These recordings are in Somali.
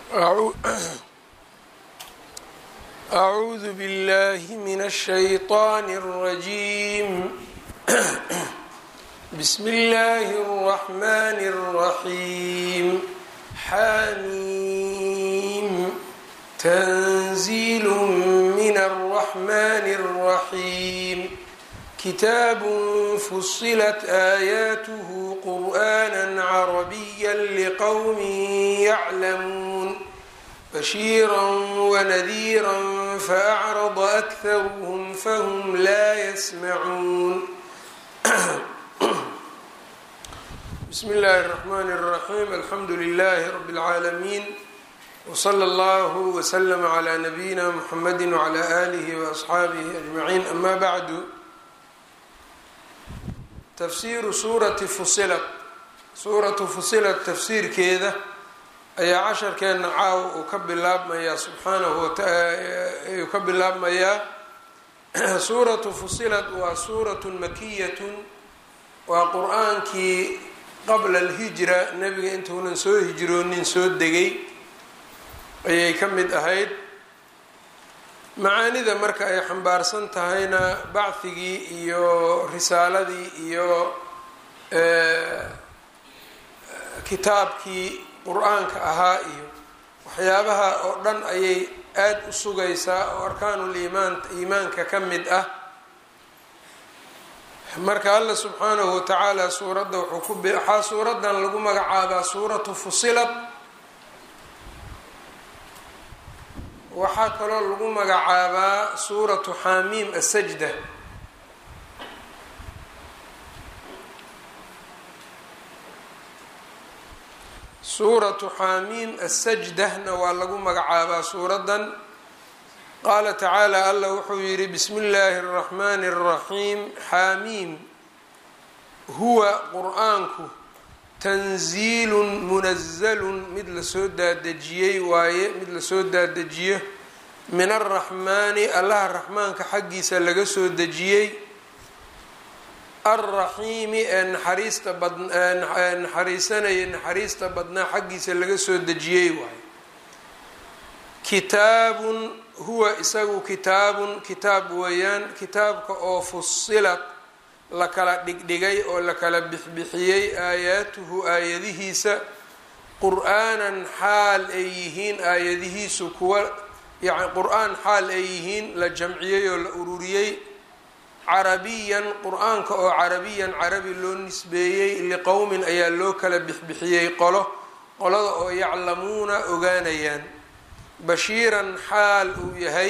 أعوذ بالله من الشيطان الرجيم بسم الله الرحمن الرحيم حميم تنزيل من الرحمن الرحيم كتاب فصلت آياته قرآنا عربيا لقوم يعلمون بشيرا ونذيرا فأعرض أكثرهم فهم لا يسمعون بسم الله الرحمن الرحيم الحمد لله رب العالمين وصلى الله وسلم على نبينا محمد وعلى آله وأصحابه أجمعين أما بعد tafsiiru suurati fusilat suuratu fusilat tafsiirkeeda ayaa casharkeenna caawa uu ka bilaabmayaa subxaanahu wataayuu ka bilaabmayaa suuratu fusilat waa suuratun makiyatun waa qur-aankii qabla alhijra nebiga intuunan soo hijroonin soo degay ayay ka mid ahayd macaanida marka ay xambaarsan tahayna bacdigii iyo risaaladii iyo kitaabkii qur-aanka ahaa iyo waxyaabaha oo dhan ayay aada u sugaysaa oo arkaanul iimaan iimaanka ka mid ah marka alla subxaanahu watacaala suuradda wuxuu ku waxaa suuradan lagu magacaabaa suuratu fusilat waxaa kaloo lagu magacaabaa suuratu xamiim asajda suuratu xamiim asajdahna waa lagu magacaabaa suuradan qaala tacaala allah wuxuu yidhi bismi illaahi اraxmani اraxiim xamiim huwa qur-aanku tanziilun munazalun mid lasoo daadejiyey waaye mid lasoo daadejiyo min alraxmaani allaha raxmaanka xaggiisa laga soo dejiyey alraxiimi ee naxariista badee naxariisanaya naxariista badnaa xaggiisa laga soo dejiyey waaye kitaabun huwa isagu kitaabun kitaab weeyaan kitaabka oo fusilat la kala dhigdhigay oo la kala bixbixiyey aayaatuhu aayadihiisa qur-aanan xaal ay yihiin aayadihiisu kuwa yani qur-aan xaal ay yihiin la jamciyey oo la ururiyey carabiyan qur-aanka oo carabiyan carabi loo nisbeeyey liqowmin ayaa loo kala bixbixiyey qolo qolada oo yaclamuuna ogaanayaan bashiiran xaal uu yahay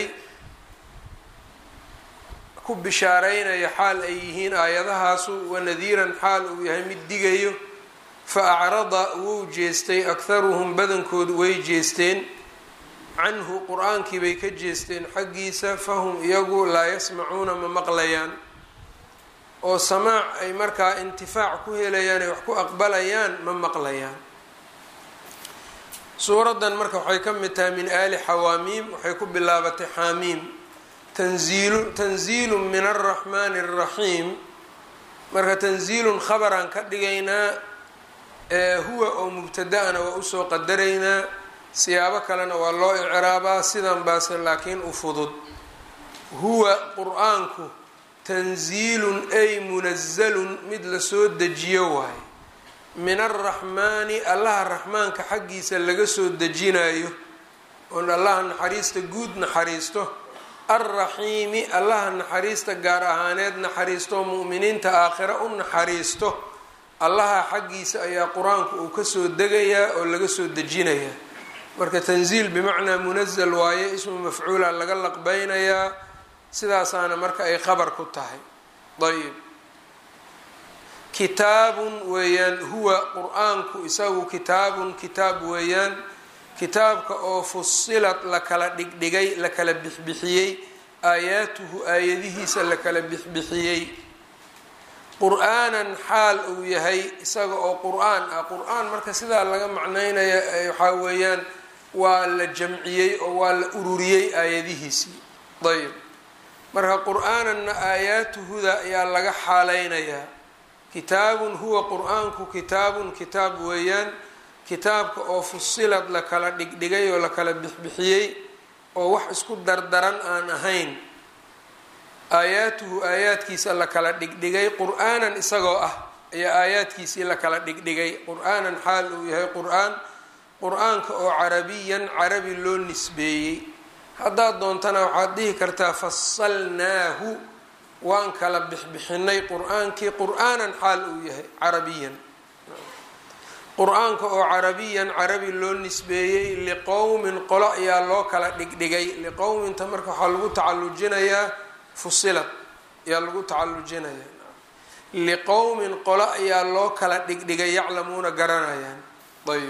ku bishaareynaya xaal ay yihiin aayadahaasu wanadiiran xaal uu yahay mid digayo fa acrada wuu jeestay akharuhum badankood way jeesteen canhu qur-aankii bay ka jeesteen xaggiisa fahum iyagu laa yasmacuuna ma maqlayaan oo samaac ay markaa intifaac ku helayaan ay wax ku aqbalayaan ma maqlayaan suuraddan marka waxay ka mid tahay min aali xawaamiim waxay ku bilaabatay xaamiim tanziilu tanziilu min alraxmaani alraxiim marka tanziilun khabaraan ka dhigaynaa ee huwa oo mubtada-ana waa usoo qadaraynaa siyaabo kalena waa loo icraabaa sidan baase laakiin u fudud huwa qur-aanku tanziilun ay munazalun mid lasoo dejiyo waaye min alraxmaani allaha raxmaanka xaggiisa laga soo dejinayo oon allaha naxariista guud naxariisto alraxiimi allaha naxariista gaar ahaaneed naxariisto mu'miniinta aakhira u naxariisto allaha xaggiisa ayaa qur-aanku uu kasoo degayaa oo laga soo dejinayaa marka tanziil bimacnaa munazal waaye ismu mafcuula laga laqbeynayaa sidaasaana marka ay khabar ku tahay ayb kitaabun weeyaan huwa qur-aanku isagu kitaabun kitaab weeyaan kitaabka oo fusilad la kala dhigdhigay la kala bixbixiyey aayaatuhu aayadihiisa la kala bixbixiyey qur-aanan xaal uu yahay isaga oo qur-aan ah qur-aan marka sidaa laga macneynaya waxaa weeyaan waa la jamciyey oo waa la ururiyey aayadihiisii ayb marka qur-aananna aayaatuhuda ayaa laga xaaleynayaa kitaabun huwa qur-aanku kitaabun kitaab weeyaan kitaabka oo fusilad la kala dhigdhigay oo la kala bixbixiyey oo wax isku dardaran aan ahayn aayaatuhu aayaadkiisa la kala dhigdhigay qur-aanan isagoo ah ayaa aayaadkiisii la kala dhigdhigay qur-aanan xaal uu yahay qur-aan qur-aanka oo carabiyan carabi loo nisbeeyey haddaad doontana waxaad dhihi kartaa fasalnaahu waan kala bixbixinay qur-aankii qur-aanan xaal uu yahay carabiyan qur-aanka oo carabiyan carabi loo nisbeeyey liqowmin qolo ayaa loo kala dhigdhigay liqowminta marka waxaa lagu tacalujinayaa fusilad ayaa lagu tacalujinayaa liqowmin qolo ayaa loo kala dhigdhigay yaclamuuna garanayaan ayb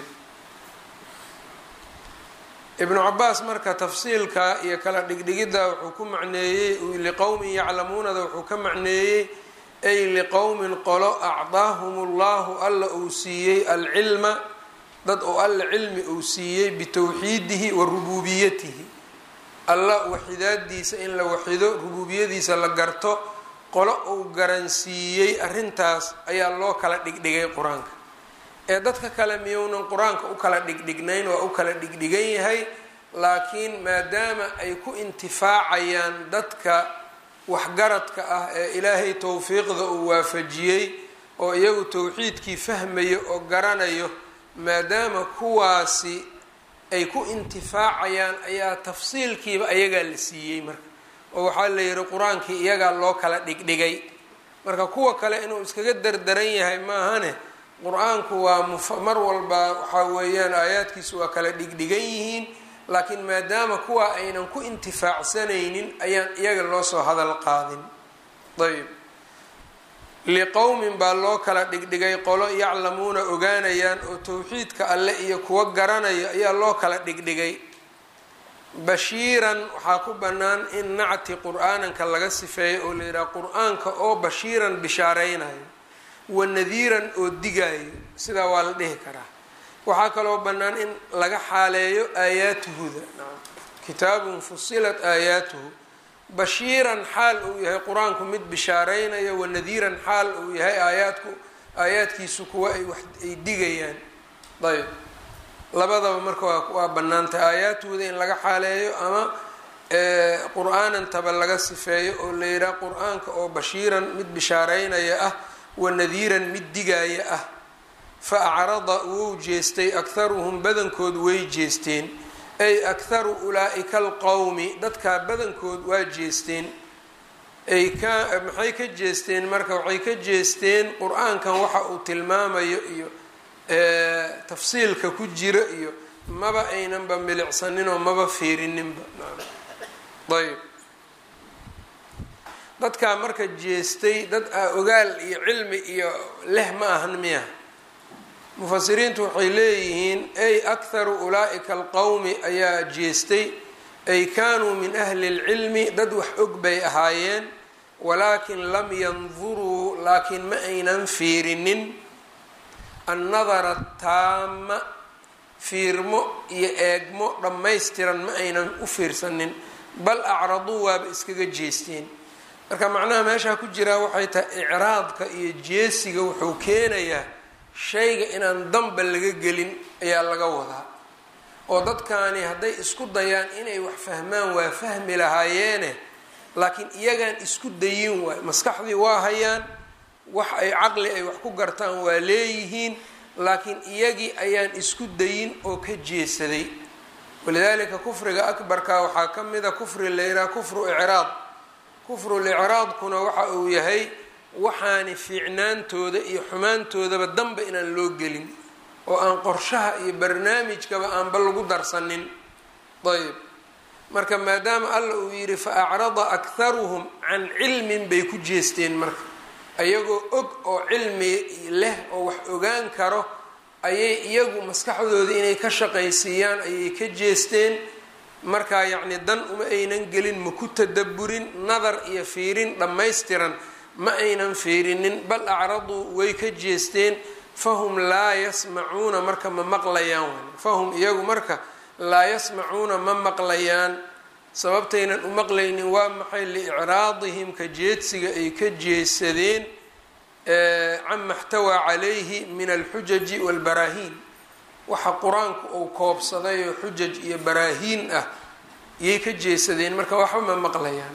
ibnu cabaas marka tafsiilka iyo kala dhigdhigidda wuxuu ku macneeyey liqowmin yaclamuunada wuxuu ka macneeyey ay liqowmin qolo acdaahum ullahu alla uu siiyey alcilma dad oo alla cilmi uu siiyey bitowxiidihi wa rubuubiyatihi alla waxidaadiisa in la waxido rubuubiyadiisa la garto qolo uu garansiiyey arrintaas ayaa loo kala dhigdhigay qur-aanka ee dadka kale miyounan qur-aanka u kala dhigdhignayn waa u kala dhigdhigan yahay laakiin maadaama ay ku intifaacayaan dadka waxgaradka ah ee ilaahay towfiiqda uu waafajiyey oo iyagu towxiidkii fahmayo oo garanayo maadaama kuwaasi ay ku intifaacayaan ayaa tafsiilkiiba ayagaa la siiyey marka oo waxaa la yihi qur-aankii iyagaa loo kala dhigdhigay marka kuwa kale inuu iskaga dardaran yahay maahane qur-aanku waa mar walba waxaa weeyaan aayaadkiisu waa kala dhigdhigan yihiin laakiin maadaama kuwa aynan ku intifaacsanaynin ayaan iyaga loo soo hadal qaadin ayb liqowmin baa loo kala dhigdhigay qolo yaclamuuna ogaanayaan oo towxiidka alle iyo kuwa garanayo ayaa loo kala dhigdhigay bashiiran waxaa ku bannaan in nacti qur-aananka laga sifeeyo oo la yidhaha qur-aanka oo bashiiran bishaareynayo wa nadiiran oo digaayo sidaa waa la dhihi karaa waxaa kaloo bannaan in laga xaaleeyo aayaatuhuda kitaabun fusilat aayaatuhu bashiiran xaal uu yahay qur-aanku mid bishaareynayo wa nadiiran xaal uu yahay aayaadku aayaadkiisu kuwa ay wax ay digayaan ayb labadaba marka waa waa bannaantay aayaatuhuda in laga xaaleeyo ama qur-aanantaba laga sifeeyo oo la yidhaha qur-aanka oo bashiiran mid bishaareynaya ah wa nadiiran mid digaaya ah fa acrada wou jeestay akharuhum badankood way jeesteen ay akharu ulaa-ika alqowmi dadkaa badankood waa jeesteen ay ka maxay ka jeesteen marka waxay ka jeesteen qur-aankan waxa uu tilmaamayo iyo tafsiilka ku jira iyo maba aynanba milicsaninoo maba fiirininba ayb dadkaa marka jeestay dad a ogaal iyo cilmi iyo leh ma ahan miya mufasiriintu waxay leeyihiin ay akharu ulaa-ika alqowmi ayaa jeestay ay kaanuu min ahli lcilmi dad wax og bay ahaayeen walaakin lam yanduruu laakiin ma aynan fiirinin annadara taama fiirmo iyo eegmo dhammaystiran ma aynan u fiirsanin bal acraduu waaba iskaga jeesteen marka macnaha meeshaa ku jiraa waxay tahay icraadka iyo jeesiga wuxuu keenayaa shayga inaan damba laga gelin ayaa laga wadaa oo dadkaani hadday isku dayaan inay wax fahmaan waa fahmi lahaayeene laakiin iyagaan isku dayin waay maskaxdii waa hayaan wax ay caqli ay wax ku gartaan waa leeyihiin laakiin iyagii ayaan isku dayin oo ka jeesaday walidaalika kufriga akbarka waxaa ka mida kufri layidhaha kufru icraad kufrul icraadkuna waxa uu yahay waxaani fiicnaantooda iyo xumaantoodaba danba inaan loo gelin oo aan qorshaha iyo barnaamijkaba aanba lagu darsanin ayb marka maadaama alla uu yidhi fa acrada akharuhum can cilmin bay ku jeesteen marka ayagoo og oo cilmi leh oo wax ogaan karo ayay iyagu maskaxdooda inay ka shaqaysiiyaan ayay ka jeesteen markaa yacni dan uma aynan gelin ma ku tadaburin nadar iyo fiirin dhammaystiran ma aynan fiirinin bal acraduu way ka jeesteen fahum laa yasmacuuna marka ma maqlayaan fahum iyagu marka laa yasmacuuna ma maqlayaan sababtaynan u maqlaynin waa maxay liicraadihim ka jeedsiga ay ka jeesadeen cama xtawaa calayhi min alxujaji walbaraahiin waxa qur-aanku uu koobsaday oo xujaj iyo baraahiin ah yay ka jeesadeen marka waxba ma maqlayaan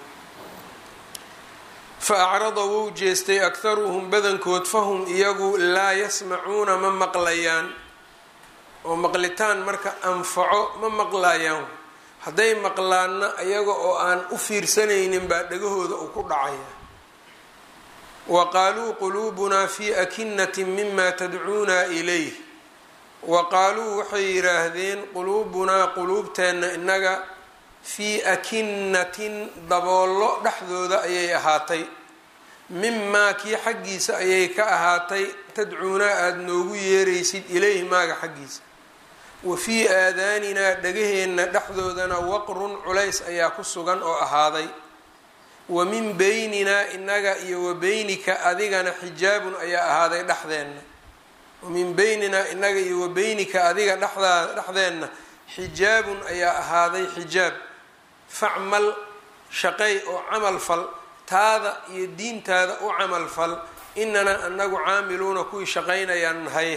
fa acrada wou jeestay akharuhum badankood fahum iyagu laa yasmacuuna ma maqlayaan oo maqlitaan marka anfaco ma maqlayaan hadday maqlaanna iyaga oo aan u fiirsanaynin baa dhagahooda uu ku dhacaya wa qaaluu quluubunaa fii akinatin mima tadcuuna ilayh wa qaaluu waxay yidhaahdeen quluubunaa quluubteenna innaga fii akinatin daboollo dhexdooda ayay ahaatay mimaa kii xaggiisa ayay ka ahaatay tadcuunaa aada noogu yeeraysid ilayhi maaga xaggiisa wa fii aadaaninaa dhagaheenna dhexdoodana waqrun culays ayaa ku sugan oo ahaaday wa min beyninaa inaga iyo wa beynika adigana xijaabun ayaa ahaaday dhexdeenna wa min beyninaa inaga iyo wa beynika adiga dhexdaa dhexdeenna xijaabun ayaa ahaaday xijaab facmal shaqay oo camal fal taada iyo diintaada u camal fal inana anagu caamiluuna kuwii shaqaynayaan nahay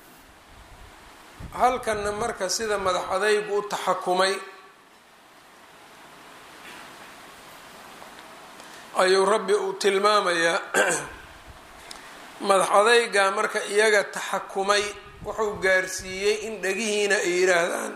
halkanna marka sida madax adaygu u taxakumay ayuu rabbi uu tilmaamayaa madax adaygaa marka iyaga taxakumay wuxuu gaarsiiyey in dhagihiina ay yidhaahdaan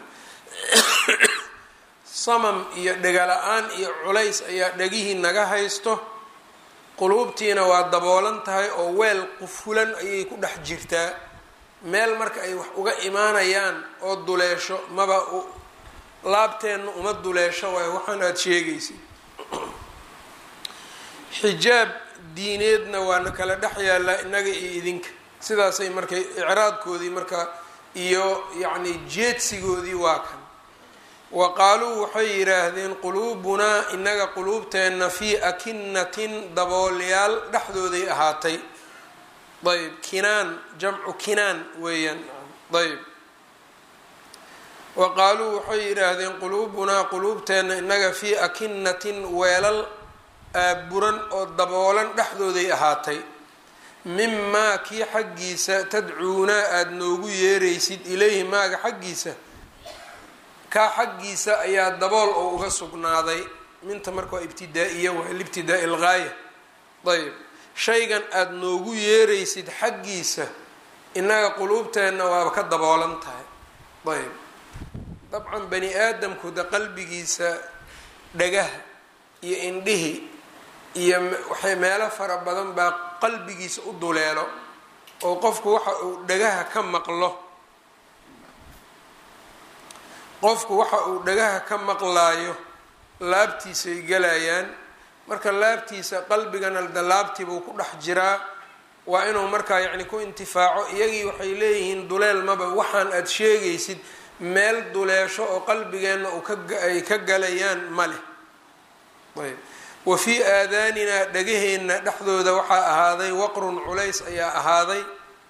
samam iyo dhegala-aan iyo culays ayaa dhagihii naga haysto quluubtiina waa daboolan tahay oo weel qufulan ayay ku dhex jirtaa meel marka ay wax uga imaanayaan oo duleesho maba laabteenna uma duleesho waayo waxaan aada sheegaysid xijaab diineedna waana kala dhex yaallaa innaga iyo idinka sidaasay markay icraadkoodii marka iyo yacni jeedsigoodii waa kan wa qaaluu waxay yidhaahdeen quluubunaa inaga quluubteenna fii akinatin daboolyaal dhexdooday ahaatay ayb kinaan jamcu kinaan weeyaan ayb wa qaaluu waxay yidhaahdeen quluubunaa quluubteenna inaga fii akinatin weelal aaburan oo daboolan dhexdooday ahaatay mimaa kii xaggiisa tadcuunaa aada noogu yeeraysid ilayhi maaga xaggiisa kaa xaggiisa ayaa dabool oo uga sugnaaday minta marka waa ibtidaa-iya waay libtidaa-i lgaaya ayb shaygan aada noogu yeeraysid xaggiisa innaga quluubteenna waaba ka daboolan tahay ayb dabcan bani aadamku de qalbigiisa dhagaha iyo indhihi iyo waxay meelo fara badan baa qalbigiisa u duleelo oo qofku waxa uu dhagaha ka maqlo qofku waxa uu dhagaha ka maqlaayo laabtiisay galayaan marka laabtiisa qalbigana da laabtiibuu ku dhex jiraa waa inuu markaa yacni ku intifaaco iyagii waxay leeyihiin duleel maba waxaan aada sheegaysid meel duleesho oo qalbigeenna uu kaay ka galayaan ma leh ayb wa fii aadaaninaa dhagaheenna dhexdooda waxaa ahaaday waqrun culays ayaa ahaaday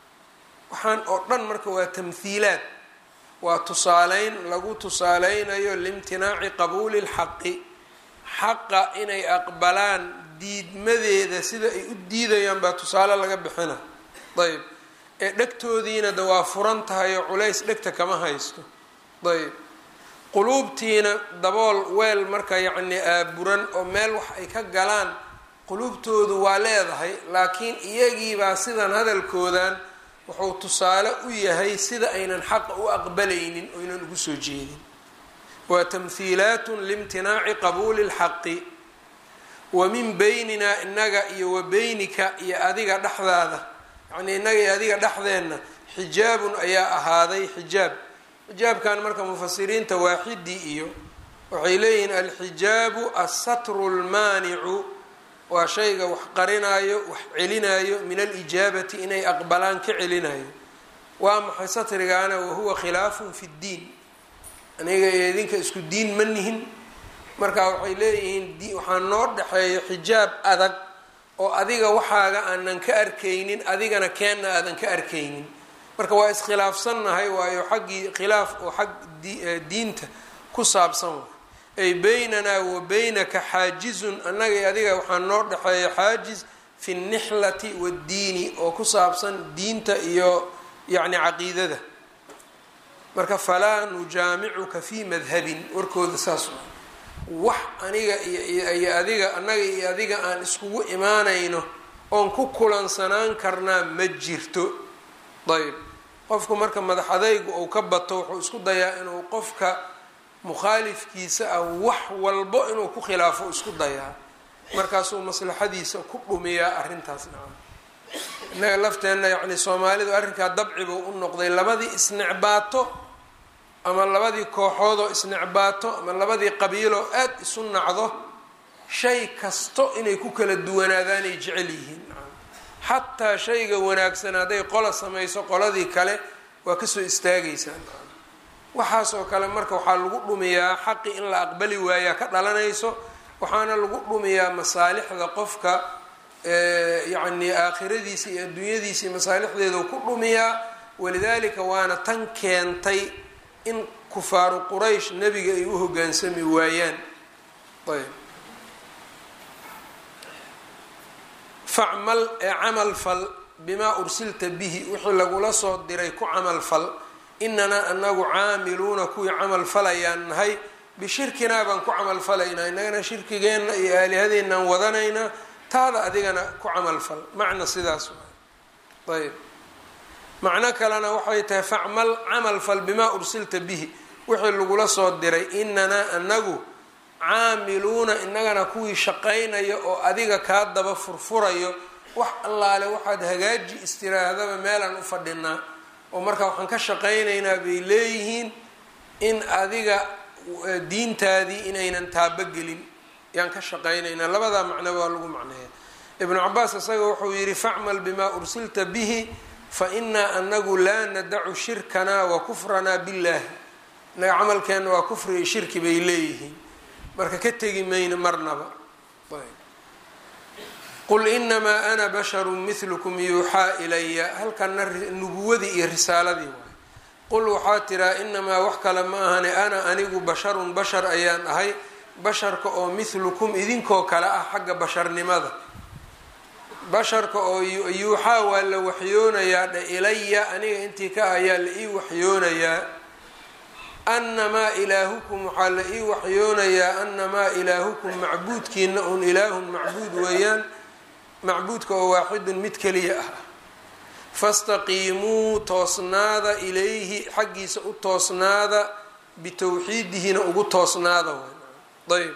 waxaan oo dhan marka waa tamhiilaad waa tusaaleyn lagu tusaaleynayo liimtinaaci qabuuli lxaqi xaqa inay aqbalaan diidmadeeda sida ay u diidayaan baa tusaale laga bixina ayb ee dhegtoodiina de waa furan tahay oo culays dhegta kama haysto ayb quluubtiina dabool weel marka yacni aaburan oo meel wax ay ka galaan quluubtoodu waa leedahay laakiin iyagiibaa sidan hadalkoodan wuxuu tusaale u yahay sida aynan xaqa u aqbalaynin oynan ugu soo jeedin waa tamhiilaatun liimtinaaci qabuuli lxaqi wa min beyninaa inaga iyo wa beynika iyo adiga dhexdaada yacnii inaga iyo adiga dhexdeenna xijaabun ayaa ahaaday xijaab xijaabkan marka mufasiriinta waaxidii iyo waxay leeyihiin alxijaabu assatru lmaanicu waa shayga wax qarinayo wax celinayo min alijaabati inay aqbalaan ka celinayo waa maxay satrigaana wahuwa khilaafun fi ddiin aniga iyo idinka isku diin ma nihin marka waxay leeyihiin waxaa noo dhexeeyo xijaab adag oo adiga waxaaga aanan ka arkaynin adigana keenna aadan ka arkaynin marka waa iskhilaafsannahay waayo xaggii khilaaf oo xag diinta ku saabsan wa ay beynanaa wa beynaka xaajizun annaga iyo adiga waxaa noo dhexeeya xaajiz fi nnixlati waddiini oo ku saabsan diinta iyo yacni caqiidada marka falaa nujaamicuka fii madhabin warkooda saas wax aniga iyo adiga annaga iyo adiga aan iskugu imaanayno oon ku kulansanaan karnaa ma jirto ayb qofku marka madax adaygu uu ka bato wuxuu isku dayaa inuu qofka mukhaalifkiisa ah wax walbo inuu ku khilaafo isku dayaa markaasuu maslaxadiisa ku dhumiyaa arrintaas nacam innaga lafteenna yacni soomaalidu arrinkaa dabcibu u noqday labadii isnecbaato ama labadii kooxoodoo isnecbaato ama labadii qabiiloo aada isu nacdo shay kasto inay ku kala duwanaadaanay jecel yihiin xataa shayga wanaagsan hadday qola samayso qoladii kale waa kasoo istaagaysaa waxaas oo kale marka waxaa lagu dhumiyaa xaqi in la aqbali waayaa ka dhalanayso waxaana lagu dhumiyaa masaalixda qofka yacni aakhiradiisa iyo adduunyadiisa iyo masaalixdeedu ku dhumiyaa walidaalika waana tan keentay in kufaaru quraysh nebiga ay u hoggaansami waayaan ayb facmal ee camal fal bimaa ursilta bihi wixii lagula soo diray ku camal fal inanaa anagu caamiluuna kuwii camal falayaan nahay bishirkinaa baan ku camal falaynaa innagana shirkigeenna iyo aalihadeenaan wadanaynaa taada adigana ku camal fal macna sidaas waay ayb macno kalena waxay tahay facmal camal fal bimaa ursilta bihi wixii lagula soo diray inanaa anagu caamiluuna innagana kuwii shaqaynaya oo adiga kaa daba furfurayo wax allaale waxaad hagaaji istiraahdaba meelaan u fadhinaa oo marka waxaan ka shaqaynaynaa bay leeyihiin in adiga diintaadii inaynan taabogelin yaan ka shaqaynaynaa labadaa macno waa lagu macneeya ibnu cabaas isaga wuxuu yidhi facmal bimaa ursilta bihi fa inaa anagu laa nadacu shirkanaa wa kufranaa billaahi inaga camalkeenna waa kufri iyo shirki bay leeyihiin marka ka tegi mayno marnaba qul inamaa ana basharu mithlukum yuuxaa ilaya halkana nubuwadii iyo risaaladii waay qul waxaa tiraa inamaa wax kale ma ahane ana anigu basharun bashar ayaan ahay basharka oo mithlukum idinkoo kale ah xagga basharnimada basharka oo yuuxaa waa la waxyoonayaa dhe ilaya aniga intii ka ayaa la ii waxyoonayaa anamaa ilaahukum waxaa la ii waxyoonayaa anamaa ilaahukum macbuudkiina un ilaahun macbuud weeyaan macbuudka oo waaxidun mid keliya ah fastaqiimuu toosnaada ilayhi xaggiisa u toosnaada bitowxiidihina ugu toosnaada ayb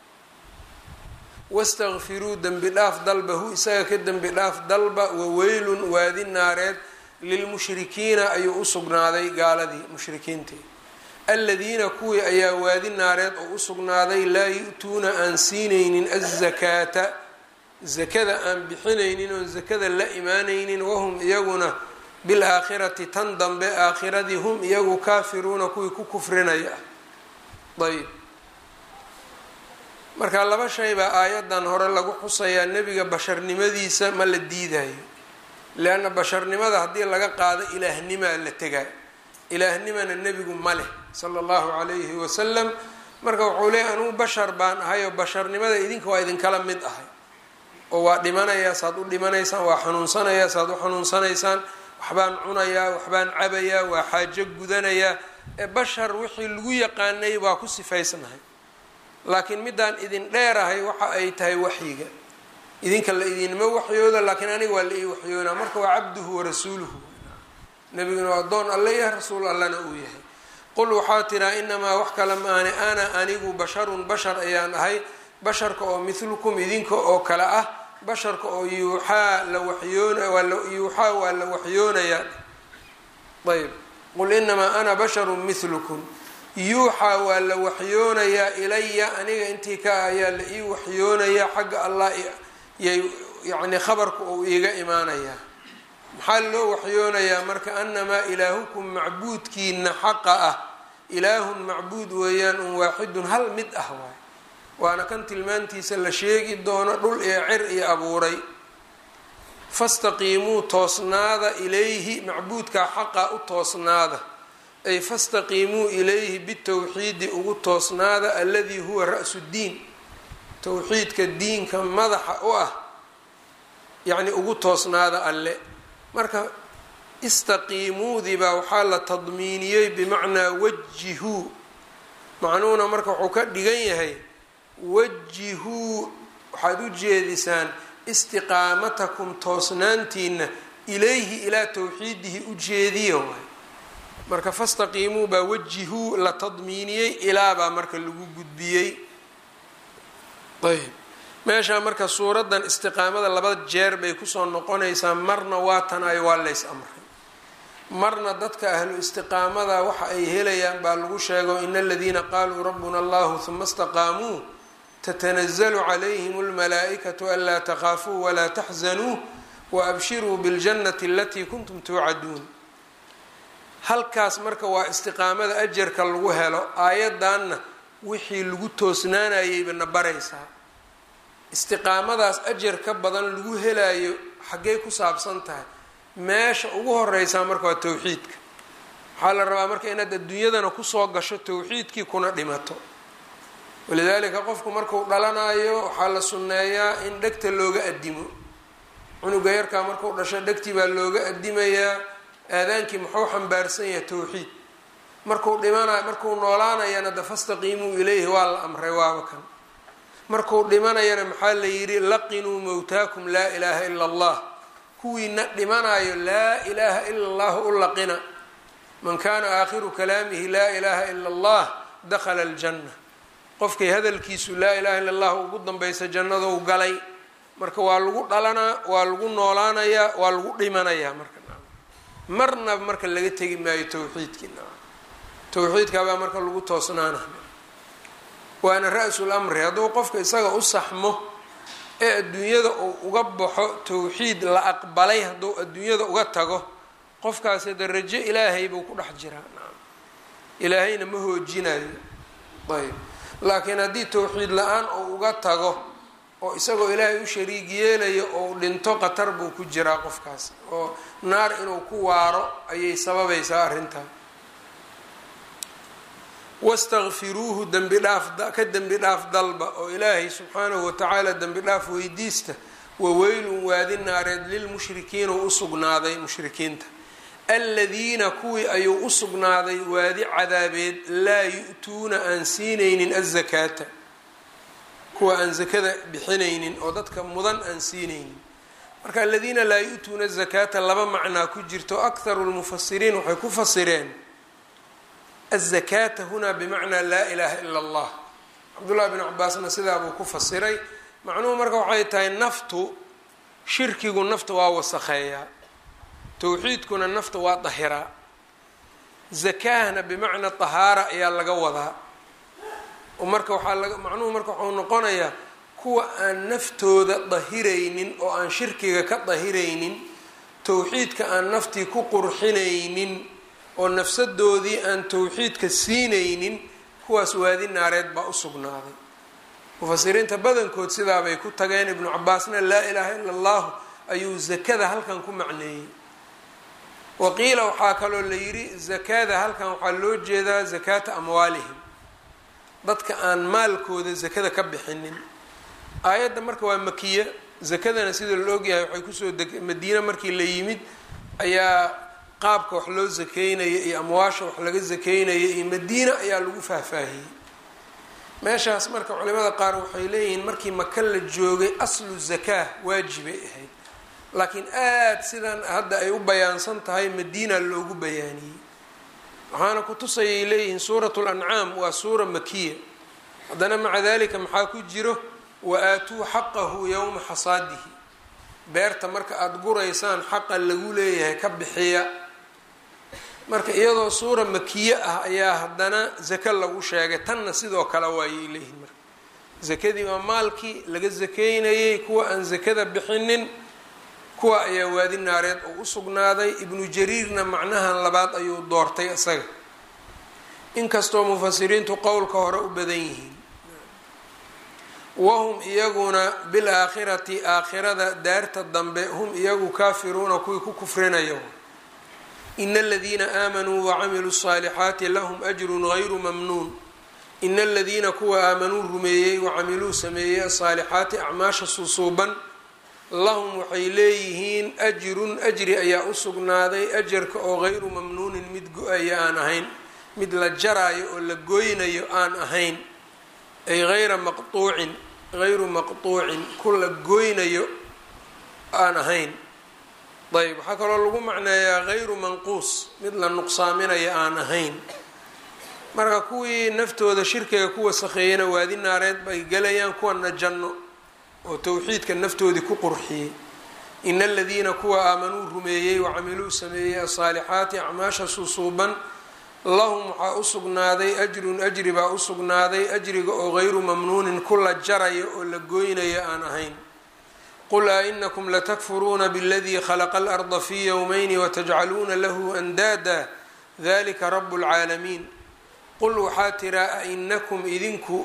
wastakfiruu dembi dhaaf dalbahu isaga ka dembi dhaaf dalba waweylun waadi naareed lilmushrikiina ayuu u sugnaaday gaaladii mushrikiintii aladiina kuwii ayaa waadi naareed oo u sugnaaday laa yu-tuuna aan siinaynin azakaata zakada aan bixinaynin oon zakada la imaanaynin wahum iyaguna bilaakhirati tan dambe aakhiradii hum iyagu kaafiruuna kuwii ku kufrinaya ah ayb marka laba shay baa aayadan hore lagu xusayaa nebiga basharnimadiisa ma la diidayo leanna basharnimada haddii laga qaado ilaahnimaa la tegaa ilaahnimana nebigu ma leh sala allahu calayhi wasalam marka wuxuu leeyay anugu bashar baan ahay oo basharnimada idinka waa idinkala mid ahay oo waa dhimanayaa saad u dhimanaysaan waa xanuunsanayaa saad u xanuunsanaysaan waxbaan cunayaa waxbaan cabayaa waa xaajo gudanayaa ee bashar wixii lagu yaqaanay baa ku sifaysnahay laakiin midaan idin dheerahay waxa ay tahay waxyiga idinka la idinma waxyooda laakiin aniga waa la ii waxyoonaa marka waa cabduhu warasuuluhu nebiguna waa addoon alle yahay rasuul allana uu yahay qul waxaa tiraa inamaa wax kale maane ana anigu basharun bashar ayaan ahay basharka oo mithlukum idinka oo kale ah basharka oo yuuxaa la waxyoonyuuxaa waa la waxyoonayaa ayb qul inamaa ana basharun mithlukum yuuxaa waa la waxyoonayaa ilaya aniga intii ka ayaa la ii waxyoonayaa xagga allah yay yacni khabarka uu iiga imaanayaa maxaa loo waxyoonayaa marka anamaa ilaahukum macbuudkiina xaqa ah ilaahun macbuud weeyaan un waaxidun hal mid ah waay waana kan tilmaantiisa la sheegi doono dhul iyo cir iyo abuuray fastaqiimuu toosnaada ilayhi macbuudkaa xaqa u toosnaada ay fastaqiimuu ilayhi bitowxiidi ugu toosnaada aladii huwa ra-su ddiin towxiidka diinka madaxa u ah yacni ugu toosnaada alle marka istaqiimuudii baa waxaa la tadmiiniyey bimacnaa wajihuu macnuhuna marka wuxuu ka dhigan yahay wajihuu waxaad u jeedisaan istiqaamatakum toosnaantiina ilayhi ilaa towxiidihi u jeediya waay marka fastaqiimuu baa wajihuu la tadmiiniyey ilaa baa marka lagu gudbiyey ayb meeshaa marka suuraddan istiqaamada laba jeer bay kusoo noqonaysaa marna waa tan ay waa lays amray marna dadka ahlu istiqaamada waxa ay helayaan baa lagu sheego ina aladiina qaaluu rabbuna allahu huma istaqaamuu tatanazalu calayhim almalaa'ikatu anlaa takhaafuu walaa taxzanuu waabshiruu biاljannati alatii kuntum tuucaduun halkaas marka waa istiqaamada ajarka lagu helo aayaddanna wixii lagu toosnaanayayba na baraysaa istiqaamadaas ajar ka badan lagu helayo xaggay ku saabsan tahay meesha ugu horeysaa marka waa towxiidka waxaa la rabaa marka inaad adduunyadana kusoo gasho towxiidkii kuna dhimato walidaalika qofku marku dhalanayo waxaa la sunneeyaa in dhegta looga adimo cunuga yarkaa markuu dhasho dhegtii baa looga adimayaa aadaankii muxuu xambaarsan yahay towxiid markuu dhimana markuu noolaanayana de fastaqiimuu ilayhi waa la amray waaba kan markuu dhimanayana maxaa la yidhi laqinuu mowtaakum laa ilaaha ila allah kuwiina dhimanayo laa ilaaha ila allahu u laqina man kaana aakhiru kalaamihi laa ilaaha ila allah dakhala aljanna qofkay hadalkiisu laa ilaha illa allah ugu danbaysa jannadou galay marka waa lagu dhalanaa waa lagu noolaanayaa waa lagu dhimanayaa marka marnaba marka laga tegi maayo towxiidkii towxiidkaabaa marka lagu toosnaana waana ra-sul amri hadduu qofka isaga u saxmo ee adduunyada uu uga baxo towxiid la aqbalay hadduu adduunyada uga tago qofkaasi darajo ilaahay buu ku dhex jiraa ilaahayna ma hoojinayo ayb laakiin haddii towxiid la-aan uu uga tago oo isagoo ilaahay u shariig yeelayo ou dhinto qatar buu ku jiraa qofkaas oo naar inuu ku waaro ayay sababaysaa arrintaa wastakfiruuhu dembi dhaaf ka dembi dhaaf dalba oo ilaahay subxaanahu watacaala dembi dhaaf weydiista waweylun waadi naareed lilmushrikiina u usugnaaday mushrikiinta aladiina kuwii ayuu u sugnaaday waadi cadaabeed laa yu-tuuna aan siinaynin azakaata kuwa aan zakada bixinaynin oo dadka mudan aan siinaynin marka aladiina laa yu-tuuna azakaata laba macnaa ku jirto akharu lmufasiriin waxay ku fasireen azakaata hunaa bimacnaa laa ilaaha ila allah cabdullahi bn cabaasna sidaa buu ku fasiray macnuhu marka waxay tahay naftu shirkigu nafta waa wasakheeyaa towxiidkuna nafta waa dahiraa zakahna bimacnaa tahaara ayaa laga wadaa oo marka waxaa laga macnuhu marka waxau noqonayaa kuwa aan naftooda dahiraynin oo aan shirkiga ka dahiraynin towxiidka aan naftii ku qurxinaynin oo nafsadoodii aan towxiidka siinaynin kuwaas waadi naareed baa u sugnaaday mufasiriinta badankood sidaabay ku tageen ibnu cabaasna laa ilaaha ila allahu ayuu zakada halkan ku macneeyey waqiila waxaa kaloo la yidhi zakada halkan waxaa loo jeedaa zakaata amwaalihim dadka aan maalkooda zakada ka bixinin aayadda marka waa makiya zakadana sida la ogyahay waxay kusoo deg madiine markii la yimid ayaa qaabka wax loo zakeynaya iyo amwaasha wax laga zakeynaya iyo madiina ayaa lagu faahfaahiyey meeshaas marka culimada qaar waxay leeyihiin markii maka la joogay aslu zakaa waajibay ahayd laakiin aada sidan hadda ay u bayaansan tahay madiina loogu bayaaniyey waxaana kutusayay leeyihiin suuratu lancaam waa suura makiya haddana maca dalika maxaa ku jiro wa aatuu xaqahu yowma xasaadihi beerta marka aada guraysaan xaqa lagu leeyahay ka bixiya marka iyadoo suura makiye ah ayaa haddana zake lagu sheegay tanna sidoo kale waayay leeyihiin marka zakadii waa maalkii laga zakeynayay kuwa aan zakada bixinin kuwa ayaa waadi naareed oo u sugnaaday ibnu jariirna macnahan labaad ayuu doortay isaga inkastoo mufasiriintu qowlka hore u badan yihiin wahum iyaguna bilaakhirati aakhirada daarta dambe hum iyagu kaafiruuna kuwii ku kufrinayo ina aladiina aamanuu wacamiluu الصaalixaati lahum ajrun gayru mamnuun ina aladiina kuwa aamanuu rumeeyey wacamiluu sameeyey asaalixaati acmaasha suusuuban lahum waxay leeyihiin ajrun ajri ayaa u sugnaaday ajarka oo hayru mamnuunin mid go-aya aan ahayn mid la jaraayo oo la goynayo aan ahayn ay hayra maqtuucin hayru maqtuucin ku la goynayo aan ahayn ayb waxaa kaloo lagu macneeyaa hayru manquus mid la nuqsaaminayo aan ahayn marka kuwii naftooda shirkiga ku wasakheeyana waadi naareed bay galayaan kuwana janno oo towxiidka naftoodii ku qurxiyey ina aladiina kuwa aamanuu rumeeyey wacamiluu sameeyey asaalixaati acmaasha susuuban lahum waxaa u sugnaaday ajrun ajri baa u sugnaaday ajriga oo hayru mamnuunin ku la jarayo oo la goynayo aan ahayn qul a inakum latakfuruuna bاladii khalaqa alarda fi yowmayni watajcaluuna lahu andaada dalika rabu اlcaalamiin qul waxaa tiraa ainakum idinku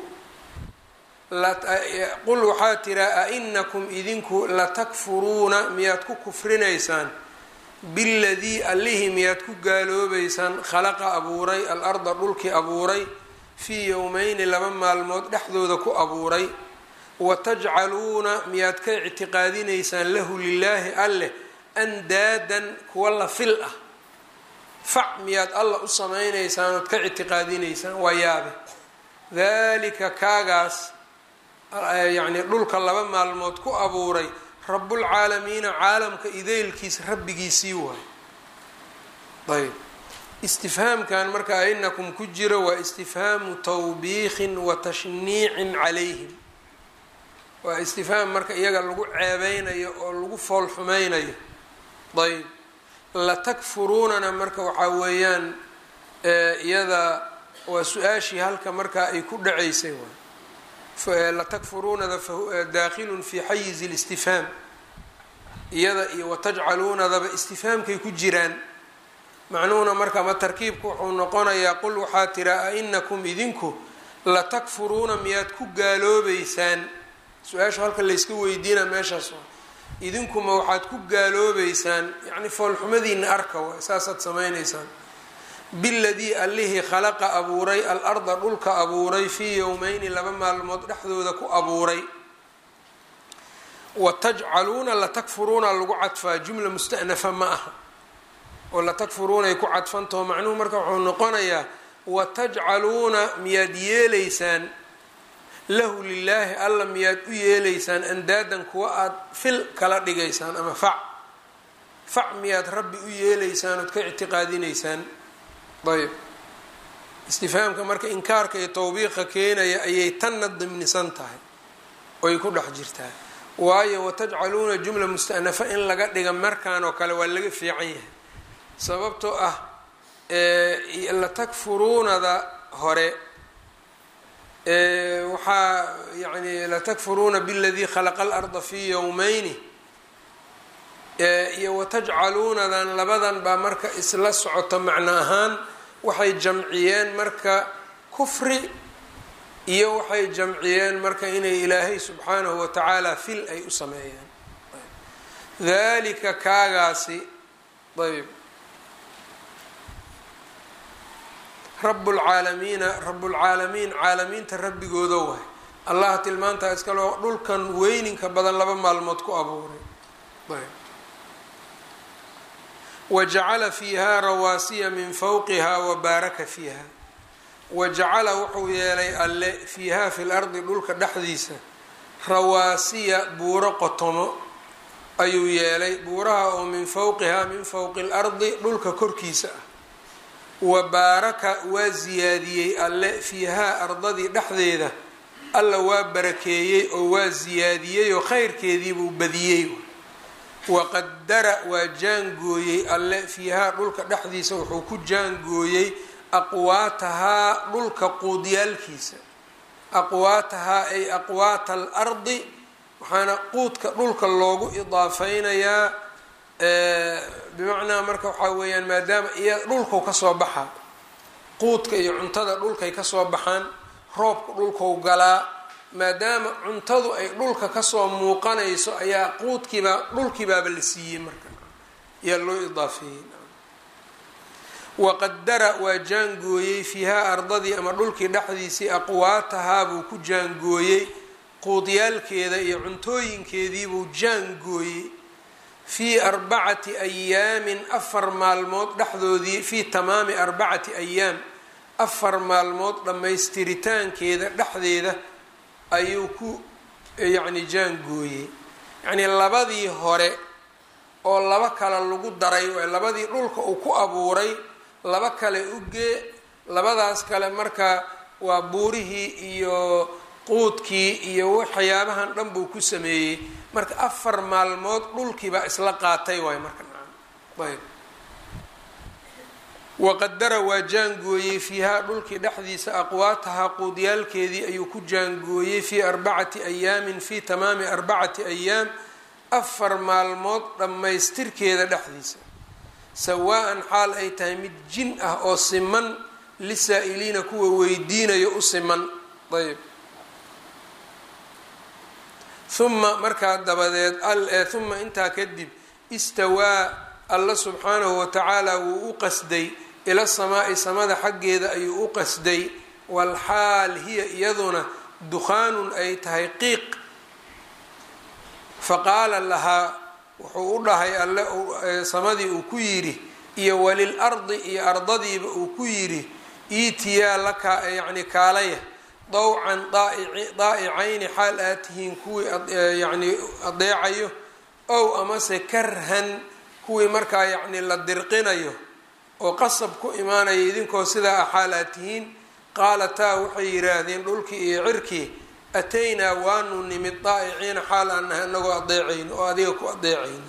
qul waxaa tiraa ainakum idinku latakfuruuna miyaad ku kufrinaysaan biladii allihii miyaad ku gaaloobaysaan khalaqa abuuray alarda dhulkii abuuray fii yowmeyni laba maalmood dhexdooda ku abuuray watajcaluuna miyaad ka ictiqaadinaysaan lahu lilaahi alleh andaadan kuwa la fil ah fac miyaad alla u samaynaysaan ood ka ictiqaadinaysaan waa yaabe dalika kaagaas yacni dhulka laba maalmood ku abuuray rabulcaalamiina caalamka ideylkiis rabbigiisii waay ayb istifhaamkan marka ainakum ku jiro waa istifhaamu tawbiiqin wa tashniicin calayhim waa istifhaam marka iyaga lagu ceebeynayo oo lagu fool xumeynayo ayb latakfuruunana marka waxaa weeyaan iyada waa su-aashii halka markaa ay ku dhacaysay waay latakfuruunada daakilun fi xayizi listifhaam iyada iyo watajcaluunadaba istifhaamkay ku jiraan macnuhuna marka ma tarkiibku wuxuu noqonayaa qul waxaa tira ainakum idinku latakfuruuna miyaad ku gaaloobeysaan su-aasha halka layska weydiina meeshaas waa idinkuma waxaad ku gaaloobeysaan yacni foolxumadiina arka waay saasaad samaynaysaan biladii allihii khalaqa abuuray al-arda dhulka abuuray fii yowmeyni laba maalmood dhexdooda ku abuuray watajcaluuna latakfuruuna lagu cadfaa jumla musta'nafa ma aha oo latakfuruunay ku cadfantaho macnuhu marka wuxuu noqonayaa watajcaluuna miyaad yeelaysaan lahu lilaahi alla miyaad u yeelaysaan andaadan kuwa aada fil kala dhigaysaan ama fac fac miyaad rabbi u yeelaysaan ood ka ictiqaadinaysaan ayb istifhaamka marka inkaarka iyo tawbiiqa keenaya ayay tanna dimnisan tahay oy ku dhex jirtaa waayo watajcaluuna jumla musta'nafa in laga dhiga markaan oo kale waa laga fiican yahay sababtoo ah latakfuruunada hore waxaa yani latakfuruuna biladii khalaqa alarda fii yowmeyni iyo watajcaluunadan labadan baa marka isla socoto macno ahaan waxay jamciyeen marka kufri iyo waxay jamciyeen marka inay ilaahay subxaanahu watacaala fil ay u sameeyaan dalika kaagaasi ayb rablcaalamiina rablcaalamiin caalamiinta rabbigooda waay allaha tilmaantaa iskaloo dhulkan weyninka badan laba maalmood ku abuuray wajacala fiiha rawaasiya min fawqiha wabaaraka fiiha wajacala wuxuu yeelay alle fiiha fi lardi dhulka dhexdiisa rawaasiya buuro qotomo ayuu yeelay buuraha oo min fawqihaa min fowqi اlardi dhulka korkiisa ah wa baaraka waa siyaadiyey alle fiihaa ardadii dhexdeeda alla waa barakeeyey oo waa siyaadiyey oo khayrkeediibuu badiyey waqadara waa jaangooyey alle fiihaa dhulka dhexdiisa wuxuu ku jaangooyey aqwaatahaa dhulka quudyaalkiisa aqwaatahaa ay aqwaata alardi waxaana quudka dhulka loogu idaafeynayaa bimacnaa marka waxaa weeyaan maadaama iya dhulkau kasoo baxaa quudka iyo cuntada dhulkay kasoo baxaan roobka dhulkau galaa maadaama cuntadu ay dhulka kasoo muuqanayso ayaa quudkiibaa dhulkiibaaba la siiyey marka ayaa loo idaafeeyey waqadara waa jaangooyey fiihaa ardadii ama dhulkii dhexdiisii aqwaatahaa buu ku jaangooyey quudyaalkeeda iyo cuntooyinkeediibuu jaangooyey fii arbacati ayaamin afar maalmood dhexdoodii fii tamaami arbacati ayaam afar maalmood dhammaystiritaankeeda dhexdeeda ayuu ku yacni jaangooyey yacnii labadii hore oo laba kale lagu daray labadii dhulka uu ku abuuray laba kale ugee labadaas kale marka waa buurihii iyo quudkii iyo waxyaabahan dhan buu ku sameeyey marka afar maalmood dhulkiibaa isla qaatay waay marka ayb waqadara waa jaangooyey fiihaa dhulkii dhexdiisa aqwaatahaa quudyaalkeedii ayuu ku jaangooyey fii arbacati ayaamin fii tamaami arbacati ayaam afar maalmood dhammaystirkeeda dhexdiisa sawaa-an xaal ay tahay mid jin ah oo siman lisaa-iliina kuwa weydiinayo u siman ayb uma markaa dabadeed uma intaa kadib istawaa alla subxaanahu watacaala wuu u qasday ila samaa'i samada xaggeeda ayuu u qasday walxaal hiya iyaduna dukhaanun ay tahay qiiq faqaala lahaa wuxuu u dhahay alle samadii uu ku yidhi iyo walil ardi iyo ardadiiba uu ku yidhi iitiyaa laka yacni kaalaya dawcan daa'icayni xaal aad tihiin kuwii yacni adeecayo ow amase karhan kuwii markaa yacni la dirqinayo oo qasab ku imaanaya idinkoo sidaa ah xaal aad tihiin qaalataa waxay yidhaahdeen dhulkii iyo cirkii ataynaa waanu nimid daa'iciina xaal aan nahay anagoo adeecayno oo adiga ku adeecayno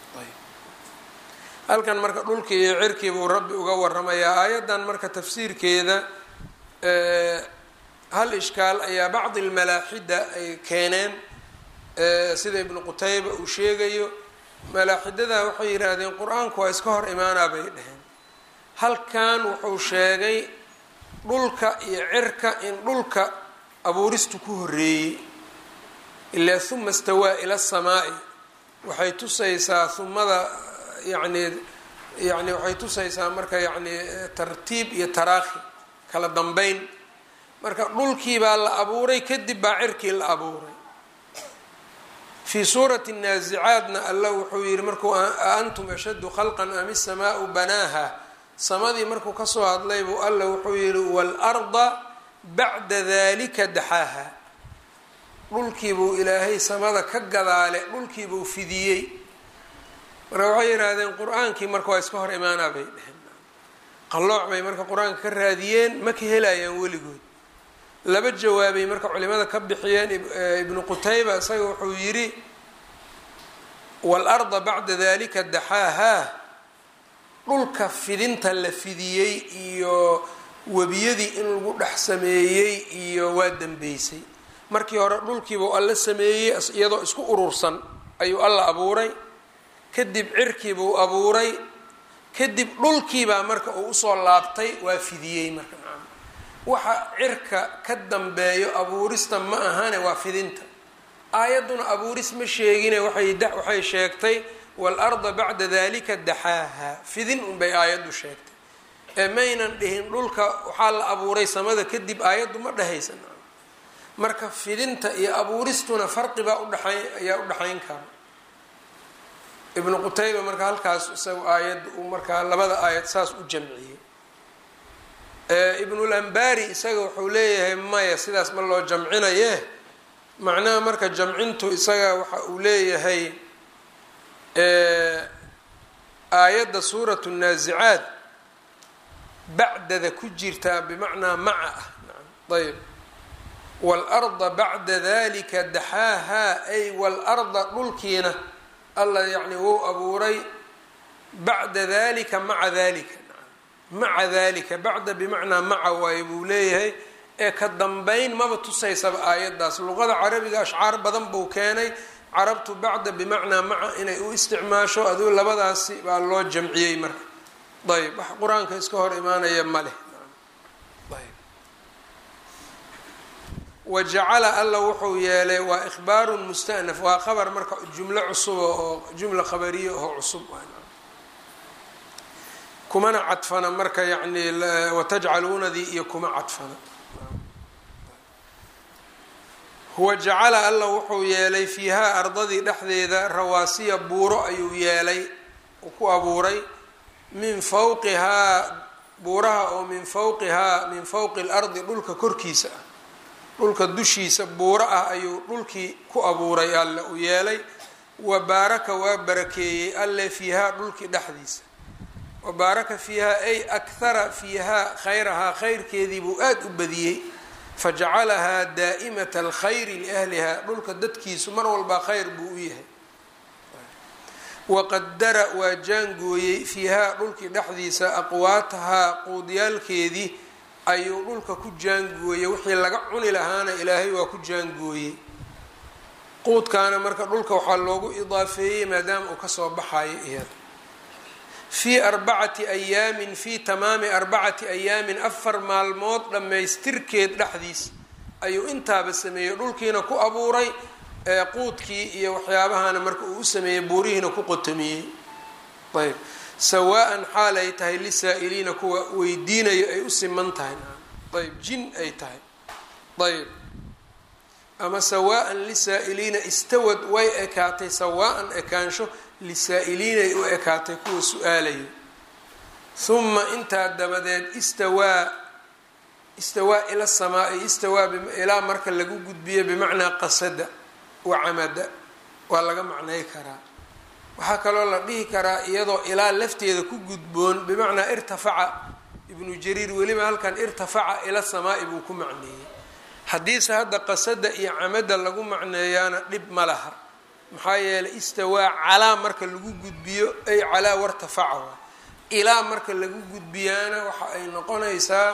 halkan marka dhulkii iyo cirkii buu rabbi uga waramayaa aayaddan marka tafsiirkeeda hal ishkaal ayaa bacdi almalaaxida ay keeneen sida ibnu qutayba uu sheegayo malaaxidada waxay yidhaahdeen qur-aanku waa iska hor imaanaa bay dheheen halkan wuxuu sheegay dhulka iyo cirka in dhulka abuuristu ku horeeyey ilaa huma istawaa ila asamaa'i waxay tusaysaa humada yacni yani waxay tusaysaa marka yacni tartiib iyo taraakhi kala dambeyn marka dhulkii baa la abuuray kadib baa cirkii la abuuray fii suurati naasicaadna alla wuxuu yihi markuu aantum ashaddu khalqan am isamaau banaaha samadii markuu kasoo hadlay buu alla wuxuu yihi waalarda bacda dalika daxaaha dhulkiibuu ilaahay samada ka gadaale dhulkiibuu fidiyey marka waxay yidhaahdeen qur-aankii marka waa iska hor imaanaa bay dheheen qallooc bay marka qur-aanka ka raadiyeen ma ka helayaan weligood laba jawaabay marka culimada ka bixiyeen ibnu qutayba isaga wuxuu yidhi waalarda bacda dalika daxaahaa dhulka fidinta la fidiyey iyo webiyadii in lagu dhex sameeyey iyo waa dambeysay markii hore dhulkiibuu alla sameeyey iyadoo isku urursan ayuu alla abuuray kadib cirkiibuu abuuray kadib dhulkiibaa marka uu usoo laabtay waa fidiyey marka waxa cirka ka dambeeyo abuurista ma ahane waa fidinta aayadduna abuuris ma sheegine waxay sheegtay waalarda bacda dalika daxaaha fidin unbay aayaddu sheegtay ee maynan dhihin dhulka waxaa la abuuray samada kadib aayaddu ma dhehaysan marka fidinta iyo abuuristuna farqibaa udhaay ayaa u dhaxayn kara ibnu qutayba marka halkaas isaga aayadda uu markaa labada aayad saas u jamciyey ibnulambari isaga wuxuu leeyahay maya sidaas ma loo jamcinaye macnaha marka jamcintu isaga waxa uu leeyahay aayadda suuratu naasicaad bacdada ku jirtaa bimacnaa maca ah ayb waalarda bacda dalika daxaahaa ay waalarda dhulkiina alla yacni wou abuuray bacda dalika maca dalika maca dalika bacda bimacnaa maca waaye buu leeyahay ee ka dambeyn maba tusaysaba aayaddaas luqada carabiga ashcaar badan buu keenay carabtu bacda bimacnaa maca inay u isticmaasho aduu labadaasi baa loo jamciyey marka ayb wax qur-aanka iska hor imaanaya ma leh wajacala alla wuxuu yeelay waa ikhbaarun mustanaf waa khabar marka jumlo cusuba oo jumla khabariya oo cusub kumana cadfana marka yani watajcaluunadii iyo kuma cadfana huwa jacala alla wuxuu yeelay fiihaa ardadii dhexdeeda rawaasiya buuro ayuu yeelay uu ku abuuray min fawqihaa buuraha oo min fawqihaa min fawqi اlardi dhulka korkiisa ah dhulka dushiisa buuro ah ayuu dhulkii ku abuuray alle u yeelay wa baaraka waa barakeeyey alle fiihaa dhulkii dhexdiisa wa baaraka fiihaa ay akhara fiihaa khayrahaa khayrkeedii buu aada u badiyey fajacalahaa daa'imata alkhayri liahlihaa dhulka dadkiisu mar walbaa khayr buu u yahay waqadara waa jaangooyey fiihaa dhulkii dhexdiisa aqwaatahaa quudyaalkeedii ayuu dhulka ku jaangooyey wixii laga cuni lahaana ilaahay waa ku jaangooyey quudkaana marka dhulka waxaa loogu idaafeeyey maadaama uu kasoo baxayo iyada fii arbacati ayaamin fii tamaami arbacati ayaamin afar maalmood dhammaystirkeed dhexdiis ayuu intaaba sameeyey dhulkiina ku abuuray quudkii iyo waxyaabahana marka uu u sameeyey buurihiina ku qotomiyey ayb sawaa-an xaal ay tahay lisaa-iliina kuwa weydiinayo ay u siman tahay ayb jin ay tahay ayb ama sawaa-an lisaa-iliina istawad way ekaatay sawaa-an ekaansho lisaa-iliinay u ekaatay kuwa su-aalayo huma intaa dabadeed istawaa istawaa ila samaa-i istawaa ilaa marka lagu gudbiyo bimacnaa qasada wacamada waa laga macnay karaa waxaa kaloo la dhihi karaa iyadoo ilaa lafteeda ku gudboon bimacnaa irtafaca ibnu jariir weliba halkan irtafaca ila samaa-i buu ku macneeyey haddiise hadda qasada iyo camada lagu macneeyaana dhib ma laha maxaa yeelay istawaa calaa marka lagu gudbiyo ay calaa wartafaca waa ilaa marka lagu gudbiyaana waxa ay noqonaysaa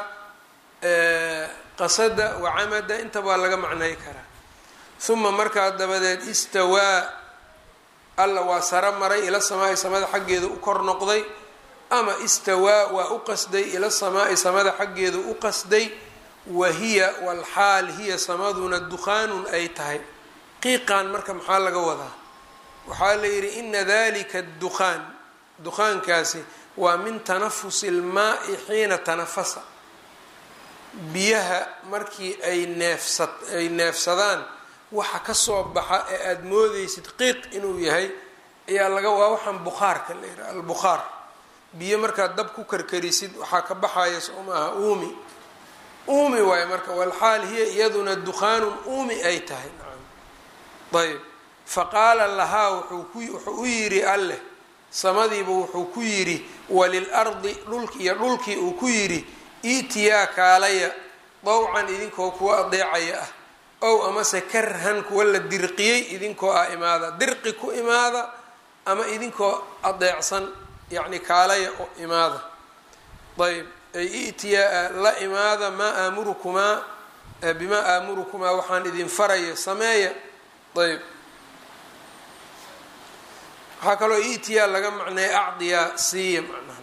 qasada wacamada intaba waa laga macnay karaa uma markaa dabadeed istawaa alla waa saro maray ila samaai samada xaggeeda u kor noqday ama istawaa waa u qasday ila samaai samada xaggeeda u qasday wa hiya walxaal hiya samaduna dukhaanun ay tahay qiiqan marka maxaa laga wadaa waxaa la yidhi ina dalika dukhaan dukhaankaasi waa min tanafusi ilmaai xiina tanafasa biyaha markii ay neefsa ay neefsadaan waxa kasoo baxa ee aada moodeysid qiiq inuu yahay ayaa laga waa waxaan bukhaarka la yidhaha albukhaar biyo markaad dab ku karkarisid waxaa ka baxaya soo maaha uumi uumi waayo marka walxaal hiya iyaduna dukhaanun uumi ay tahay ayb faqaala lahaa wuxuu u yidhi alleh samadiiba wuxuu ku yidhi walilardi dhulki iyo dhulkii uu ku yidhi iitiyaa kaalaya dawcan idinkoo kuwa adeecaya ah ow amase karhan kuwa la dirqiyey idinkoo ah imaada dirqi ku imaada ama idinkoo adeecsan yacni kaalaya oo imaada ayb ay i'tiyaa la imaada maa aamurukumaa bimaa aamurukumaa waxaan idin faraya sameeya ayb waxaa kaloo i'tiyaa laga macneeya acdiyaa siiya macnaha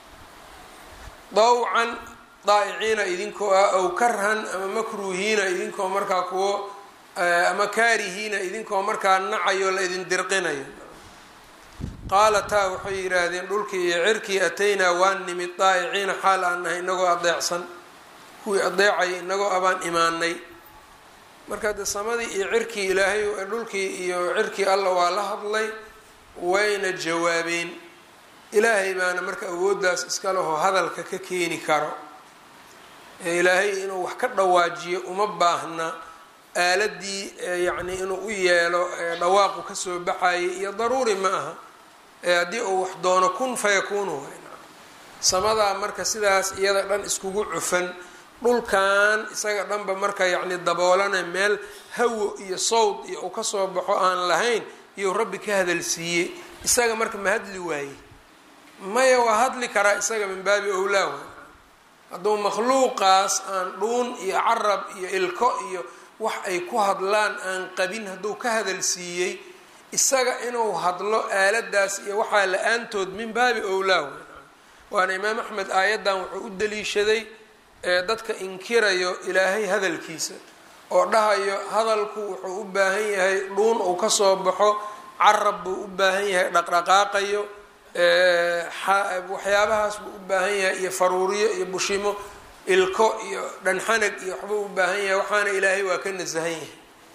dawcan daa'iciina idinkoo ah ow karhan ama makruuhiina idinkoo markaa kuwo ama kaarihiina idinkoo markaa nacayo la idin dirqinayo qaalataa waxay yidhaahdeen dhulkii iyo cirkii ataynaa waan nimid daa'iciina xaal aan nahay inagoo adeecsan kuwii adeecaya inagoo abaan imaanay marka de samadii iyo cirkii ilaahay dhulkii iyo cirkii alla waa la hadlay wayna jawaabeen ilaahay baana marka awooddaas iska leho hadalka ka keeni karo ee ilaahay inuu wax ka dhawaajiyo uma baahna aaladii yacni inuu u yeelo dhawaaqu kasoo baxayay iyo daruuri ma aha ee haddii uu wax doono kun fayakuunu wayna samadaa marka sidaas iyada dhan iskugu cufan dhulkan isaga dhanba marka yacni daboolana meel hawo iyo sawd iyo uu kasoo baxo aan lahayn iyou rabbi ka hadalsiiyey isaga marka ma hadli waaye maya waa hadli karaa isaga min baabi owlaa waay hadduu makhluuqaas aan dhuun iyo carab iyo ilko iyo wax ay ku hadlaan aan qabin hadduu ka hadalsiiyey isaga inuu hadlo aaladaas iyo waxaa la-aantood min baabi owlaa waay waana imaam axmed aayaddan wuxuu u daliishaday ee dadka inkirayo ilaahay hadalkiisa oo dhahayo hadalku wuxuu u baahan yahay dhuun uu kasoo baxo carab buu u baahan yahay dhaqdhaqaaqayo waxyaabahaas buu u baahan yahay iyo faruuriyo iyo bushimo ilko iyo dhanxanag iyo waxbuu u baahan yahay waxaana ilaahay waa ka nasahan yahay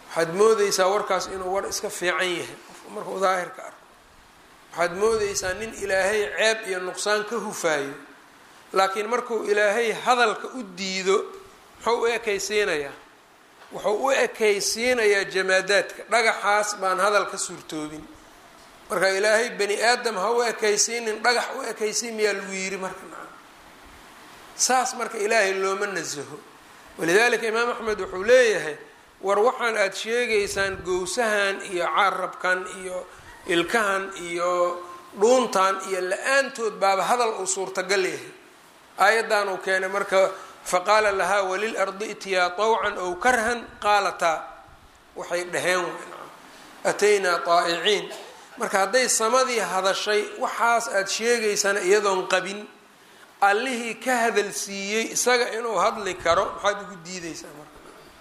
waxaad moodeysaa warkaas inuu war iska fiican yahay qofku markuu daahirka arko waxaad moodeysaa nin ilaahay ceeb iyo nuqsaan ka hufaayo laakiin markuu ilaahay hadalka u diido muxuu u ekaysiinayaa wuxuu u ekaysiinayaa jamaadaadka dhagaxaas baan hadal ka suurtoobin marka ilaahay bani aadam ha u ekaysiinin dhagax u ekaysiin miyaa lagu yiri marka saas marka ilaahay looma nasaho walidaalika imaam axmed wuxuu leeyahay war waxaan aada sheegaysaan gowsahan iyo carabkan iyo ilkahan iyo dhuuntan iyo la-aantood baaba hadal uu suurtagal yahay aayaddan uu keenay marka faqaala lahaa walil ardi itiyaa tawcan ow karhan qaalataa waxay dhaheen ataynaa taa'iciin marka hadday samadii hadashay waxaas aada sheegaysana iyadoon qabin allihii ka hadal siiyey isaga inuu hadli karo maxaad ugu diideysaa marka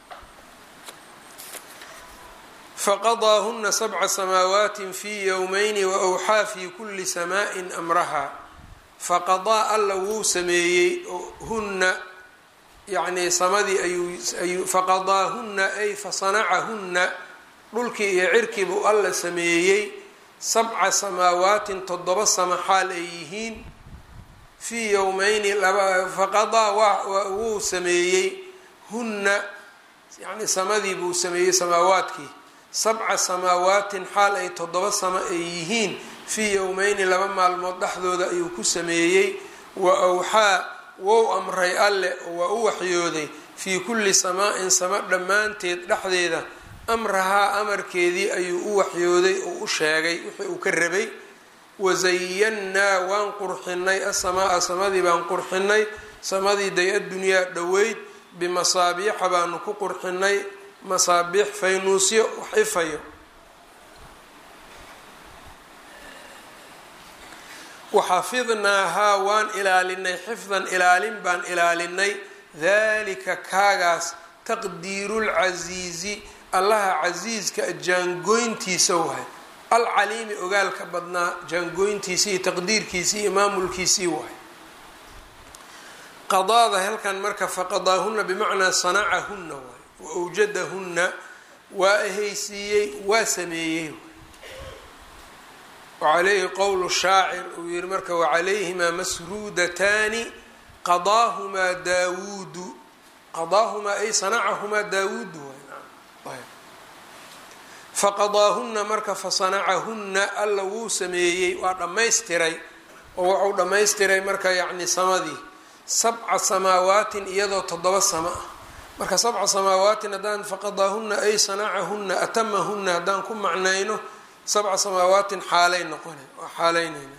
faqadaahuna sabca samaawaati fi yowmayni waawxaa fi kuli samaaءin amraha faqadaa alla wuu sameeyey hunna yacnii samadii ayuu faqadaahunna ay fasanacahunna dhulkii iyo cirkii buu alla sameeyey sabca samaawaatin toddoba sama xaal ay yihiin fii yowmeyni faqadaa wuu sameeyey hunna yani samadii buu sameeyey samaawaadkii sabca samaawaatin xaal ay toddoba samo ay yihiin fii yowmeyni laba maalmood dhexdooda ayuu ku sameeyey wa awxaa wou amray alle oo waa u waxyooday fii kulli samaa-in samo dhammaanteed dhexdeeda amrahaa amarkeedii ayuu u waxyooday oo u sheegay wixii uu ka rabay wasayannaa waan qurxinay asamaa-a samadii baan qurxinay samadii day addunyaa dhoweyd bimasaabiixa baanu ku qurxinay masaabiix faynuusyo wax ifayo waxafidnaahaa waan ilaalinay xifdan ilaalin baan ilaalinay dalika kaagaas taqdiirulcasiizi allaha casiiska jaangoyntiisa wahay alcaliimi ogaalka badnaa jaangoyntiisii iyo taqdiirkiisii iyo maamulkiisii wahay qadaada halkan marka faqadaahuna bimacnaa sanacahunna waay wa awjadahunna waa ehaysiiyey waa sameeyey wacalayhi qowlu shaacir uu yihi marka wacalayhimaa masruudataani qadaahumaa daawuudu qadaahumaa ay sanacahumaa daawuudu faqadaahunna marka fasanacahunna alla wuu sameeyey waa dhammaystiray oo wuxuu dhammaystiray marka yacni samadii sabca samaawaatin iyadoo toddoba samo ah marka sabca samaawaatin haddaan faqadaahunna ay sanacahunna atamahunna haddaan ku macnayno sabca samaawaatin xaalay noqona waa xaaleynayna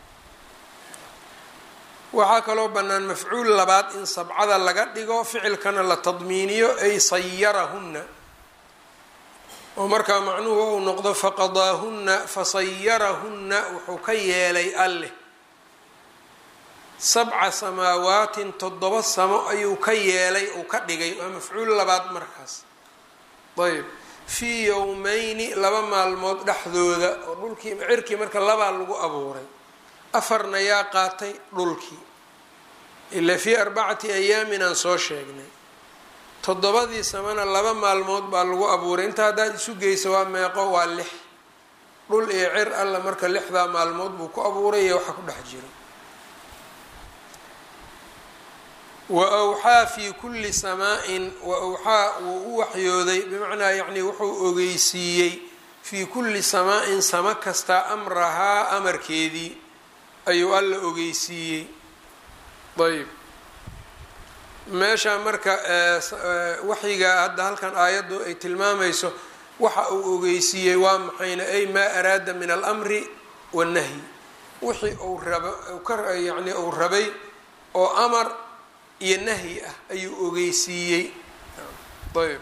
waxaa kaloo bannaan mafcuul labaad in sabcada laga dhigo ficilkana la tadmiiniyo ay sayarahunna oo markaa macnuhu uu noqdo faqadaahunna fasayarahunna wuxuu ka yeelay alleh sabca samaawaatin toddoba samo ayuu ka yeelay uu ka dhigay waa mafcuul labaad markaas ayb fii yowmeyni laba maalmood dhexdooda oo dhulkii cirkii marka labaa lagu abuuray afarna yaa qaatay dhulkii ilaa fii arbacati ayaamin aan soo sheegnay toddobadii samana laba maalmood baa lagu abuuray inta haddaad isu geyso waa meeqo waa lix dhul iyo cir alla marka lixdaa maalmood buu ku abuuray iyo waxa ku dhex jiro wa awxaa fii kulli samaa-in wa awxaa wuu u waxyooday bimacnaa yacni wuxuu ogeysiiyey fii kulli samaa-in samo kastaa amrahaa amarkeedii ayuu alla ogeysiiyey ayb meesha marka waxyiga hadda halkan aayaddu ay tilmaamayso waxa uu ogeysiiyey waa maxayna ay maa araada min alamri wannahyi wixii uu raba yani uu rabay oo amar iyo nahyi ah ayuu ogeysiiyey ayb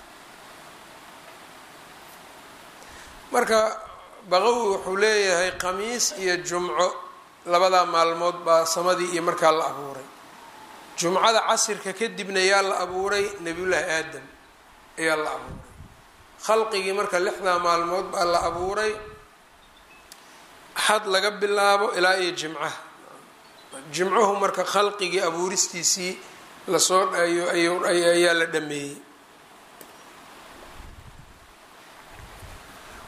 marka baqawi wuxuu leeyahay khamiis iyo jumco labadaa maalmood baa samadii iyo markaa la abuuray jumcada casirka kadibna yaa la abuuray nebiyullaahi aadam ayaa la abuuray khalqigii marka lixdaa maalmood baa la abuuray xad laga bilaabo ilaa iyo jimcaha jimcuhu marka khalqigii abuuristiisii lasoo ayaa la dhameeyey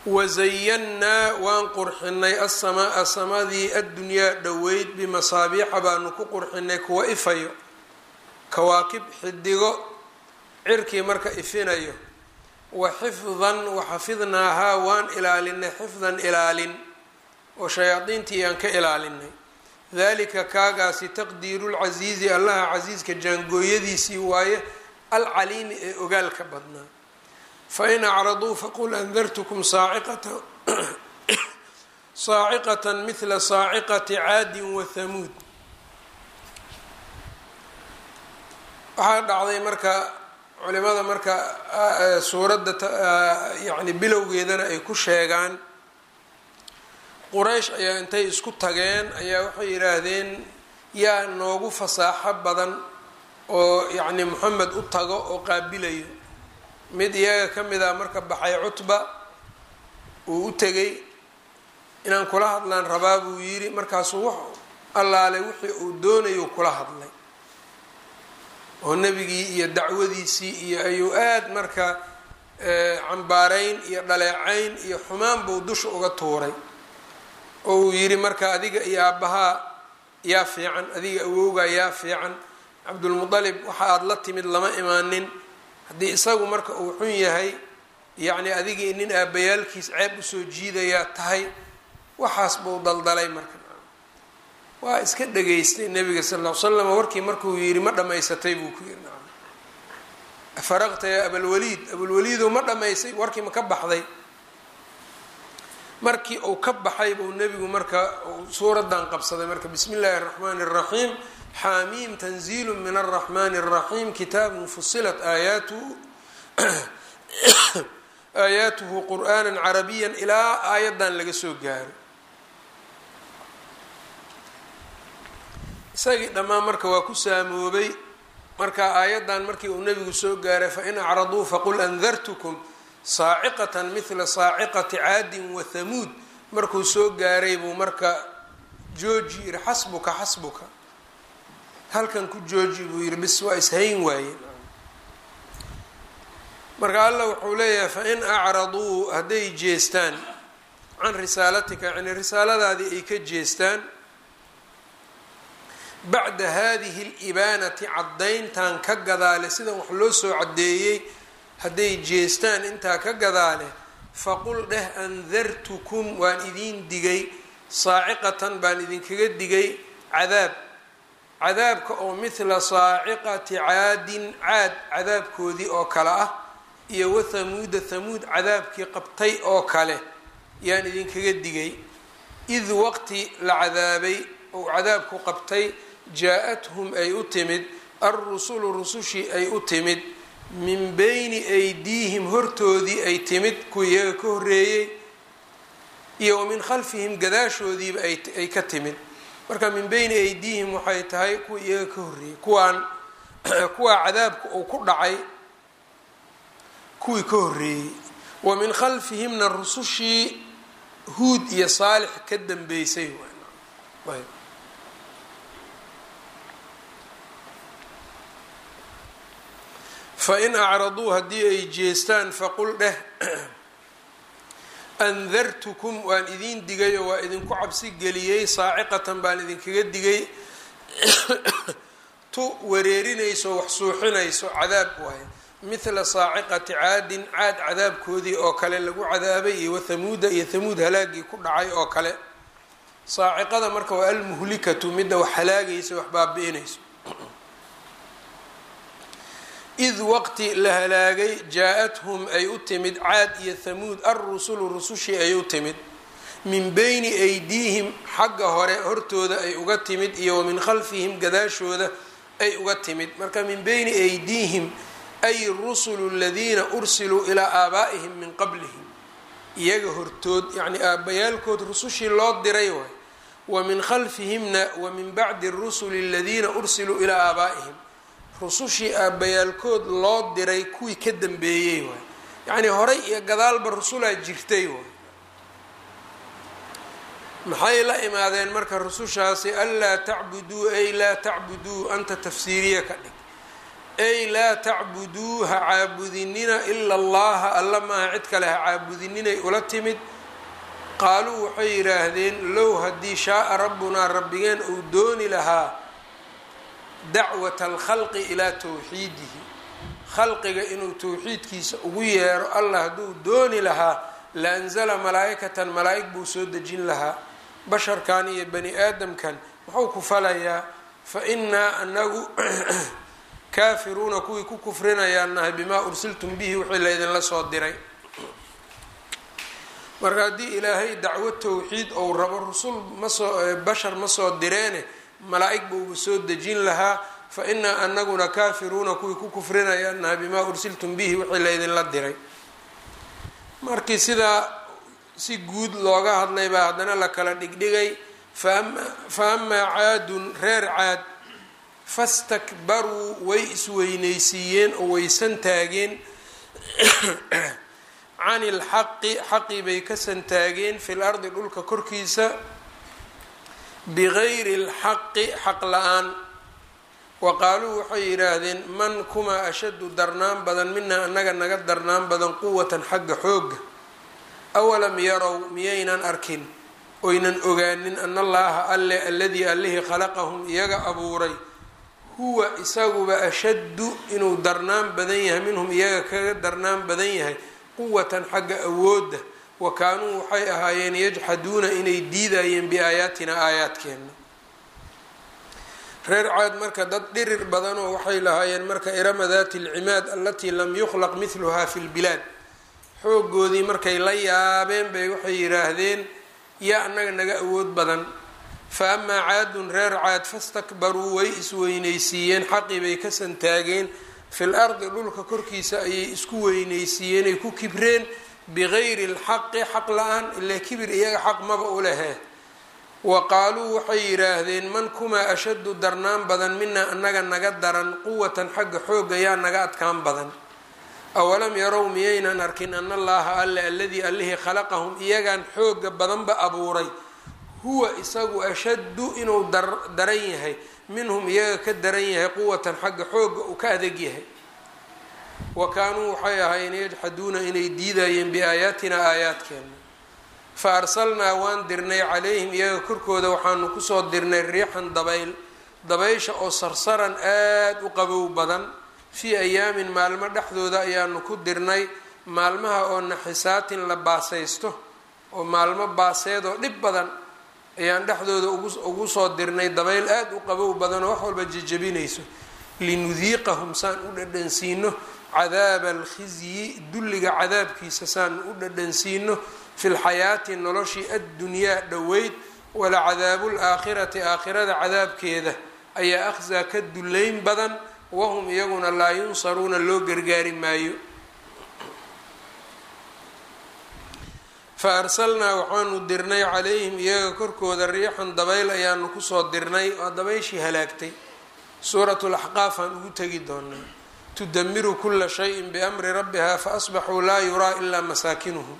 wazayannaa waan qurxinay asamaaa samadii addunyaa dhoweyd bimasaabiixa baanu ku qurxinay kuwa ifayo kawaakib xidigo cirkii marka ifinayo wa xifdan waxafidnaahaa waan ilaalinay xifdan ilaalin oo shayaadiintii aan ka ilaalinay dalika kaagaasi taqdiiru lcasiizi allaha casiiska jaangooyadiisii waaye alcaliimi ee ogaalka badnaa fain acraduu faqul andartukum saaciqata saaciqatan mithla saaciqati caadin wa hamuud waxaa dhacday marka culimada marka suuradda yani bilowgeedana ay ku sheegaan quraysh ayaa intay isku tageen ayaa waxay yidhaahdeen yaa noogu fasaaxo badan oo yacni moxamed u tago oo qaabilayo mid iyaga ka mid a marka baxay cutba uu u tegay inaan kula hadlaan rabaa buu yidhi markaasuu wax allaale wixii uu doonayuu kula hadlay oo nebigii iyo dacwadiisii iyo ayuu aada marka cambaarayn iyo dhaleecayn iyo xumaan buu dusha uga tuuray oo uu yidhi marka adiga iyo aabbahaa yaa fiican adiga awowgaa yaa fiican cabdulmutalib waxa aada la timid lama imaanin haddii isagu marka uu xun yahay yacni adigii nin aabbayaalkiis ceeb usoo jiidayaa tahay waxaas buu daldalay marka waa iska dhageystay nabiga sal ll ly slam warkii markuu yidhi ma dhammaysatay buu ku yidhi nacam afaraqta yaa abalwaliid abulwaliidow ma dhammaysay warkii ma ka baxday markii uu ka baxay buu nebigu marka suuradan qabsaday marka bismi illaahi araxmaani araxiim xaamiim tanziilu min araxmaani araxiim kitaabun fusilat aayaatuhu aayaatuhu qur'aana carabiya ilaa aayaddan laga soo gaaro isagii dhammaan marka waa ku saamoobay marka aayaddan markii uu nebigu soo gaaray fain acraduu faqul andartukum saaciqatan mithla saaciqati caadin wa hamuud markuu soo gaaray buu marka jooji yidhi xasbuka xasbuka halkan ku jooji buu yidhi bis waa ishayn waaye marka allah wuxuu leeyahay fain acraduu hadday jeestaan can risaalatika yani risaaladaadii ay ka jeestaan bacda hadihi libaanati caddayntan ka gadaale sidan wax loo soo caddeeyey hadday jeestaan intaa ka gadaale faqul dheh andartukum waan idiin digay saaciqatan baan idinkaga digay cadaab cadaabka oo mithla saaciqati caadin caad cadaabkoodii oo kale ah iyo wathamuuda thamuud cadaabkii qabtay oo kale yaan idinkaga digay id waqti la cadaabay ou cadaabku qabtay jaa-athum ay u timid alrusulu rusushii ay u timid min beyni aydiihim hortoodii ay timid kuwa iyaga ka horreeyey iyo wa min khalfihim gadaashoodiiba ay ka timid marka min beyni aydiihim waxay tahay kuwa iyaga ka horreeyey kuwaan kuwaa cadaabka uu ku dhacay kuwii ka horreeyey wa min khalfihimna rusushii huud iyo saalix ka dambeysay fain acraduu haddii ay jeestaan faqul dheh andartukum waan idiin digay oo waa idinku cabsi geliyey saaciqatan baan idinkaga digay tu wareerinayso wax suuxinayso cadaab waaye mithla saaciqati caadin caad cadaabkoodii oo kale lagu cadaabay iyo wathamuuda iyo thamuud halaagii ku dhacay oo kale saaciqada marka waa almuhlikatu midda wax halaagaysa wax baabi-inayso id waqti la halaagay jaa-athum ay u timid caad iyo thamuud alrusulu rusushii ay u timid min beyni aydiihim xagga hore hortooda ay uga timid iyo wa min khalfihim gadaashooda ay uga timid marka min beyni aydiihim ay rusulu aladiina ursiluu ilaa aabaa'ihim min qablihim iyaga hortood yacni aabbayaalkood rusushii loo diray waay wa min khalfihimna wa min bacdi rusuli aladiina ursiluu ilaa aabaa'ihim rusushii aabbayaalkood loo diray kuwii ka dambeeyey waay yacnii horay iyo gadaalba rusulaa jirtay waay maxay la imaadeen marka rusushaasi anlaa tacbuduu ay laa tacbuduu anta tafsiiriya ka dhig ay laa tacbuduu ha caabudinina ila allaha alla maaha cid kale ha caabudininay ula timid qaaluu waxay yidhaahdeen low haddii shaaa rabbunaa rabbigeen uu dooni lahaa dacwata alkhalqi ilaa towxiidihi khalqiga inuu towxiidkiisa ugu yeero allah hadduu dooni lahaa la anzala malaa'ikatan malaa'ig buu soo dejin lahaa basharkan iyo bani aadamkan muxuu ku falayaa fa innaa anagu kaafiruuna kuwii ku kufrinayaan nahay bimaa ursiltum bihi wixii laydinla soo diray marka haddii ilaahay dacwo towxiid ou rabo rusul masoo bashar ma soo direene malaa'ig buuba soo dejin lahaa fa innaa anaguna kaafiruuna kuwii ku kufrinayaan nahay bimaa ursiltum bihi wixii laydinla diray markii sidaa si guud looga hadlay baa haddana la kala dhigdhigay fa amaa caadun reer caad fastakbaruu way isweynaysiiyeen oo waysan taageen cani ilxaqi xaqii bay ka santaageen fil ardi dhulka korkiisa bigayri lxaqi xaq la-aan wa qaaluu waxay yidhaahdeen man kumaa ashaddu darnaan badan minaa annaga naga darnaan badan quwatan xagga xoogga awalam yarow miyaynan arkin oynan ogaanin ana allaha alle aladii allihii khalaqahum iyaga abuuray huwa isaguba ashaddu inuu darnaan badan yahay minhum iyaga kaga darnaan badan yahay quwatan xagga awoodda wa kaanuu waxay ahaayeen yajxaduuna inay diidayeen biaayaatina aayaadkeenna reer caad marka dad dhirir badanoo waxay lahaayeen marka irama daati alcimaad alatii lam yukhlaq mithluha fi lbilaad xoogoodii markay la yaabeen bay waxay yidhaahdeen yaa annaga naga awood badan fa amaa caadun reer caad fastakbaruu way isweynaysiiyeen xaqii bay ka santaageen fil ardi dhulka korkiisa ayay isku weynaysiiyeen ay ku kibreen bigayri lxaqi xaq la-aan ilaa kibir iyaga xaq maba u lehe wa qaaluu waxay yidhaahdeen man kumaa ashaddu darnaan badan minaa annaga naga daran quwatan xagga xoogga yaa naga adkaan badan awalam yarow miyaynan arkin ana allaha alle aladii allihii khalaqahum iyagan xooga badanba abuuray huwa isagu ashaddu inuu daran yahay minhum iyaga ka daran yahay quwatan xagga xooga uu ka adeg yahay wa kaanuu waxay ahaayeen yajxaduuna inay diidayeen biaayaatina aayaadkeena fa arsalnaa waan dirnay calayhim iyaga korkooda waxaanu kusoo dirnay riixan dabayl dabaysha oo sarsaran aada u qabow badan fii ayaamin maalmo dhexdooda ayaanu ku dirnay maalmaha oo naxisaatin la baasaysto oo maalmo baaseed oo dhib badan ayaan dhexdooda ugu soo dirnay dabayl aada u qabow badan oo wax walba jejabinayso linudiiqahum saan u dhadhansiino cadaaba alkhizyi dulliga cadaabkiisa saan u dhadhansiino fi lxayaati noloshii addunyaa dhoweyd walacadaabu laakhirati aakhirada cadaabkeeda ayaa akhsaa ka dullayn badan wahum iyaguna laa yunsaruuna loo gargaari maayo fa arsalnaa waxaanu dirnay calayhim iyaga korkooda riixan dabayl ayaanu kusoo dirnay waa dabayshii halaagtay suuratu laxqaaf aan ugu tegi doonaa tudamiru kula shayin biamri rabbiha faasbaxuu laa yuraa ilaa masaakinuhum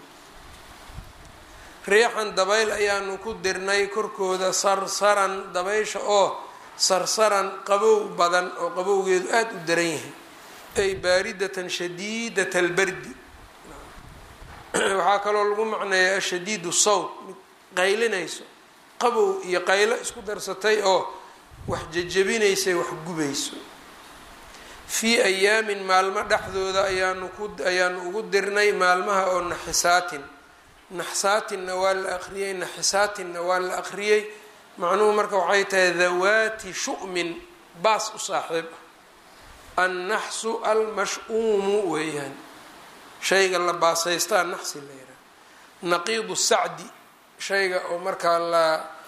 riixan dabayl ayaanu ku dirnay korkooda sarsaran dabaysha oo sarsaran qabow badan oo qabowgeedu aada u daran yahay ay baaridatan shadiidata albardi waxaa kaloo lagu macneeyaa ashadiidu sawt mid qaylinayso qabow iyo qaylo isku darsatay oo wax jejabinaysay wax gubayso fii ayaamin maalmo dhexdooda ayaanu ku ayaanu ugu dirnay maalmaha oo naxisaatin naxsaatinna waa la aqriyey naxisaatinna waa la aqriyey macnuhu marka waxay tahay dawaati shu'min baas u saaxiib ah annaxsu almash-uumu weeyaan shayga la baasaystaa naxsi la yidhaha naqiidu sacdi shayga oo markaa la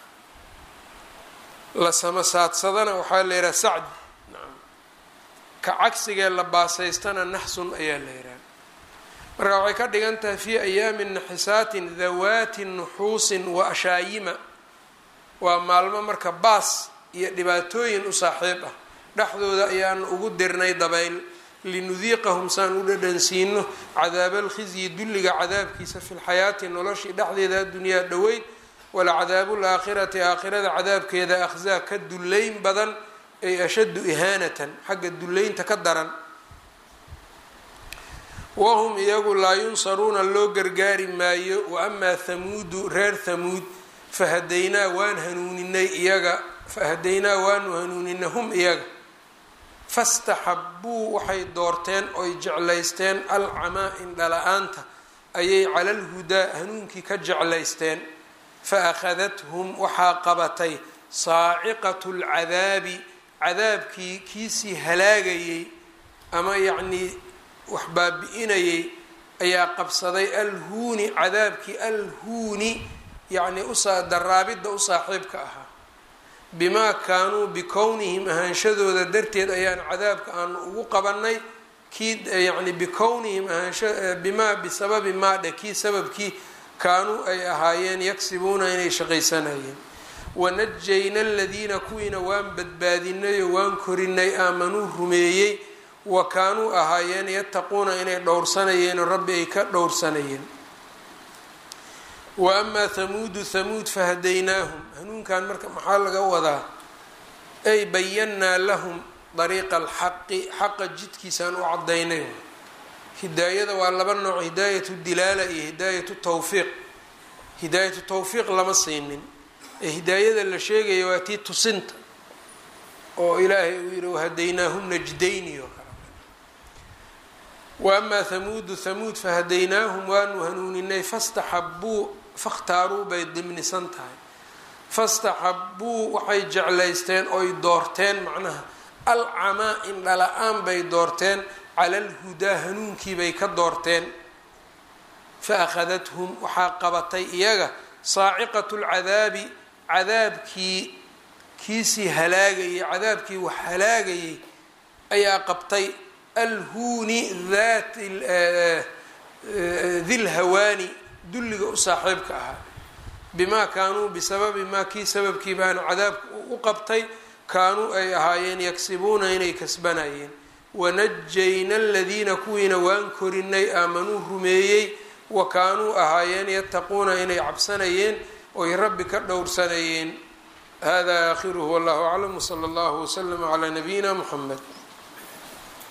la samasaadsadana waxaa la yidhaha sacdi nacam ka cagsigee la baasaystana naxsun ayaa la yidhaha marka waxay ka dhigan tahay fii ayaamin naxisaatin dawaati nuxuusin wa ashaayima waa maalmo marka baas iyo dhibaatooyin u saaxiib ah dhexdooda ayaanu ugu dirnay dabayl linudiiqahum saan u dhadhansiino cadaaba alkhizyi dulliga cadaabkiisa fi lxayaati noloshii dhexdeeda addunyaa dhoweyd walacadaabu laakhirati aakhirada cadaabkeeda akhzaa ka dullayn badan ay ashaddu ihaanatan xagga dullaynta ka daran wahum iyagu laa yunsaruuna loo gargaari maayo wa amaa hamuudu reer hamuud fahadaynaa waan hanuuninay iyaga fahadaynaa waanu hanuuninay hum iyaga fastaxabbuu waxay doorteen oy jeclaysteen alcamaa indhala-aanta ayay cala alhudaa hanuunkii ka jeclaysteen fa akhadathum waxaa qabatay saaciqatu lcadaabi cadaabkii kiisii halaagayey ama yacnii wax baabi-inayay ayaa qabsaday alhuuni cadaabkii alhuuni yacnii usaa daraabidda u saaxiibka ahaa bimaa kaanuu bikownihim ahaanshadooda darteed ayaan cadaabka aanu ugu qabanay kii yacni bikownihim ahaansha bimaa bisababi maadhe kii sababkii kaanuu ay ahaayeen yagsibuuna inay shaqaysanayeen wanajayna aladiina kuwiina waan badbaadinayo waan korinay aamanuu rumeeyey wa kaanuu ahaayeen yattaquuna inay dhowrsanayeen oo rabbi ay ka dhowrsanayeen wa amaa hamuudu hamuud fahadaynaahum hanuunkan marka maxaa laga wadaa ay bayannaa lahum dariiqa alxaqi xaqa jidkiisaan u cadaynay hidaayada waa laba nooc hidaayatu dilaala iyo hidaayatu tawfiiq hidaayatu tawfiiq lama siinin ee hidaayada la sheegaya waa tii tusinta oo ilaahay uu yihi wahadaynaahum najdayni oo kale wa amaa hamuudu hamuud fahadaynaahum waanu hanuuninay fastaxabbuu fakhtaaruu bay dimnisan tahay fastaxabbuu waxay jeclaysteen oy doorteen macnaha alcamaa indhala-aan bay doorteen cala alhudaa hanuunkii bay ka doorteen fa akhadathum waxaa qabatay iyaga saaciqatu lcadaabi cadaabkii kiisii halaagayay cadaabkii wax halaagayay ayaa qabtay alhuuni dat dilhawaani dulliga u saaxiibka ahaa bimaa kaanuu bisababi maa kii sababkii baana cadaabka u qabtay kaanuu ay ahaayeen yagsibuuna inay kasbanayeen wanajayna aladiina kuwiina waan korinay aamanuu rumeeyey wa kaanuu ahaayeen yattaquuna inay cabsanayeen oy rabbi ka dhowrsanayeen hada aakhiruhu wallahu aclam wsala allahu waslama calaa nabiyina muxamed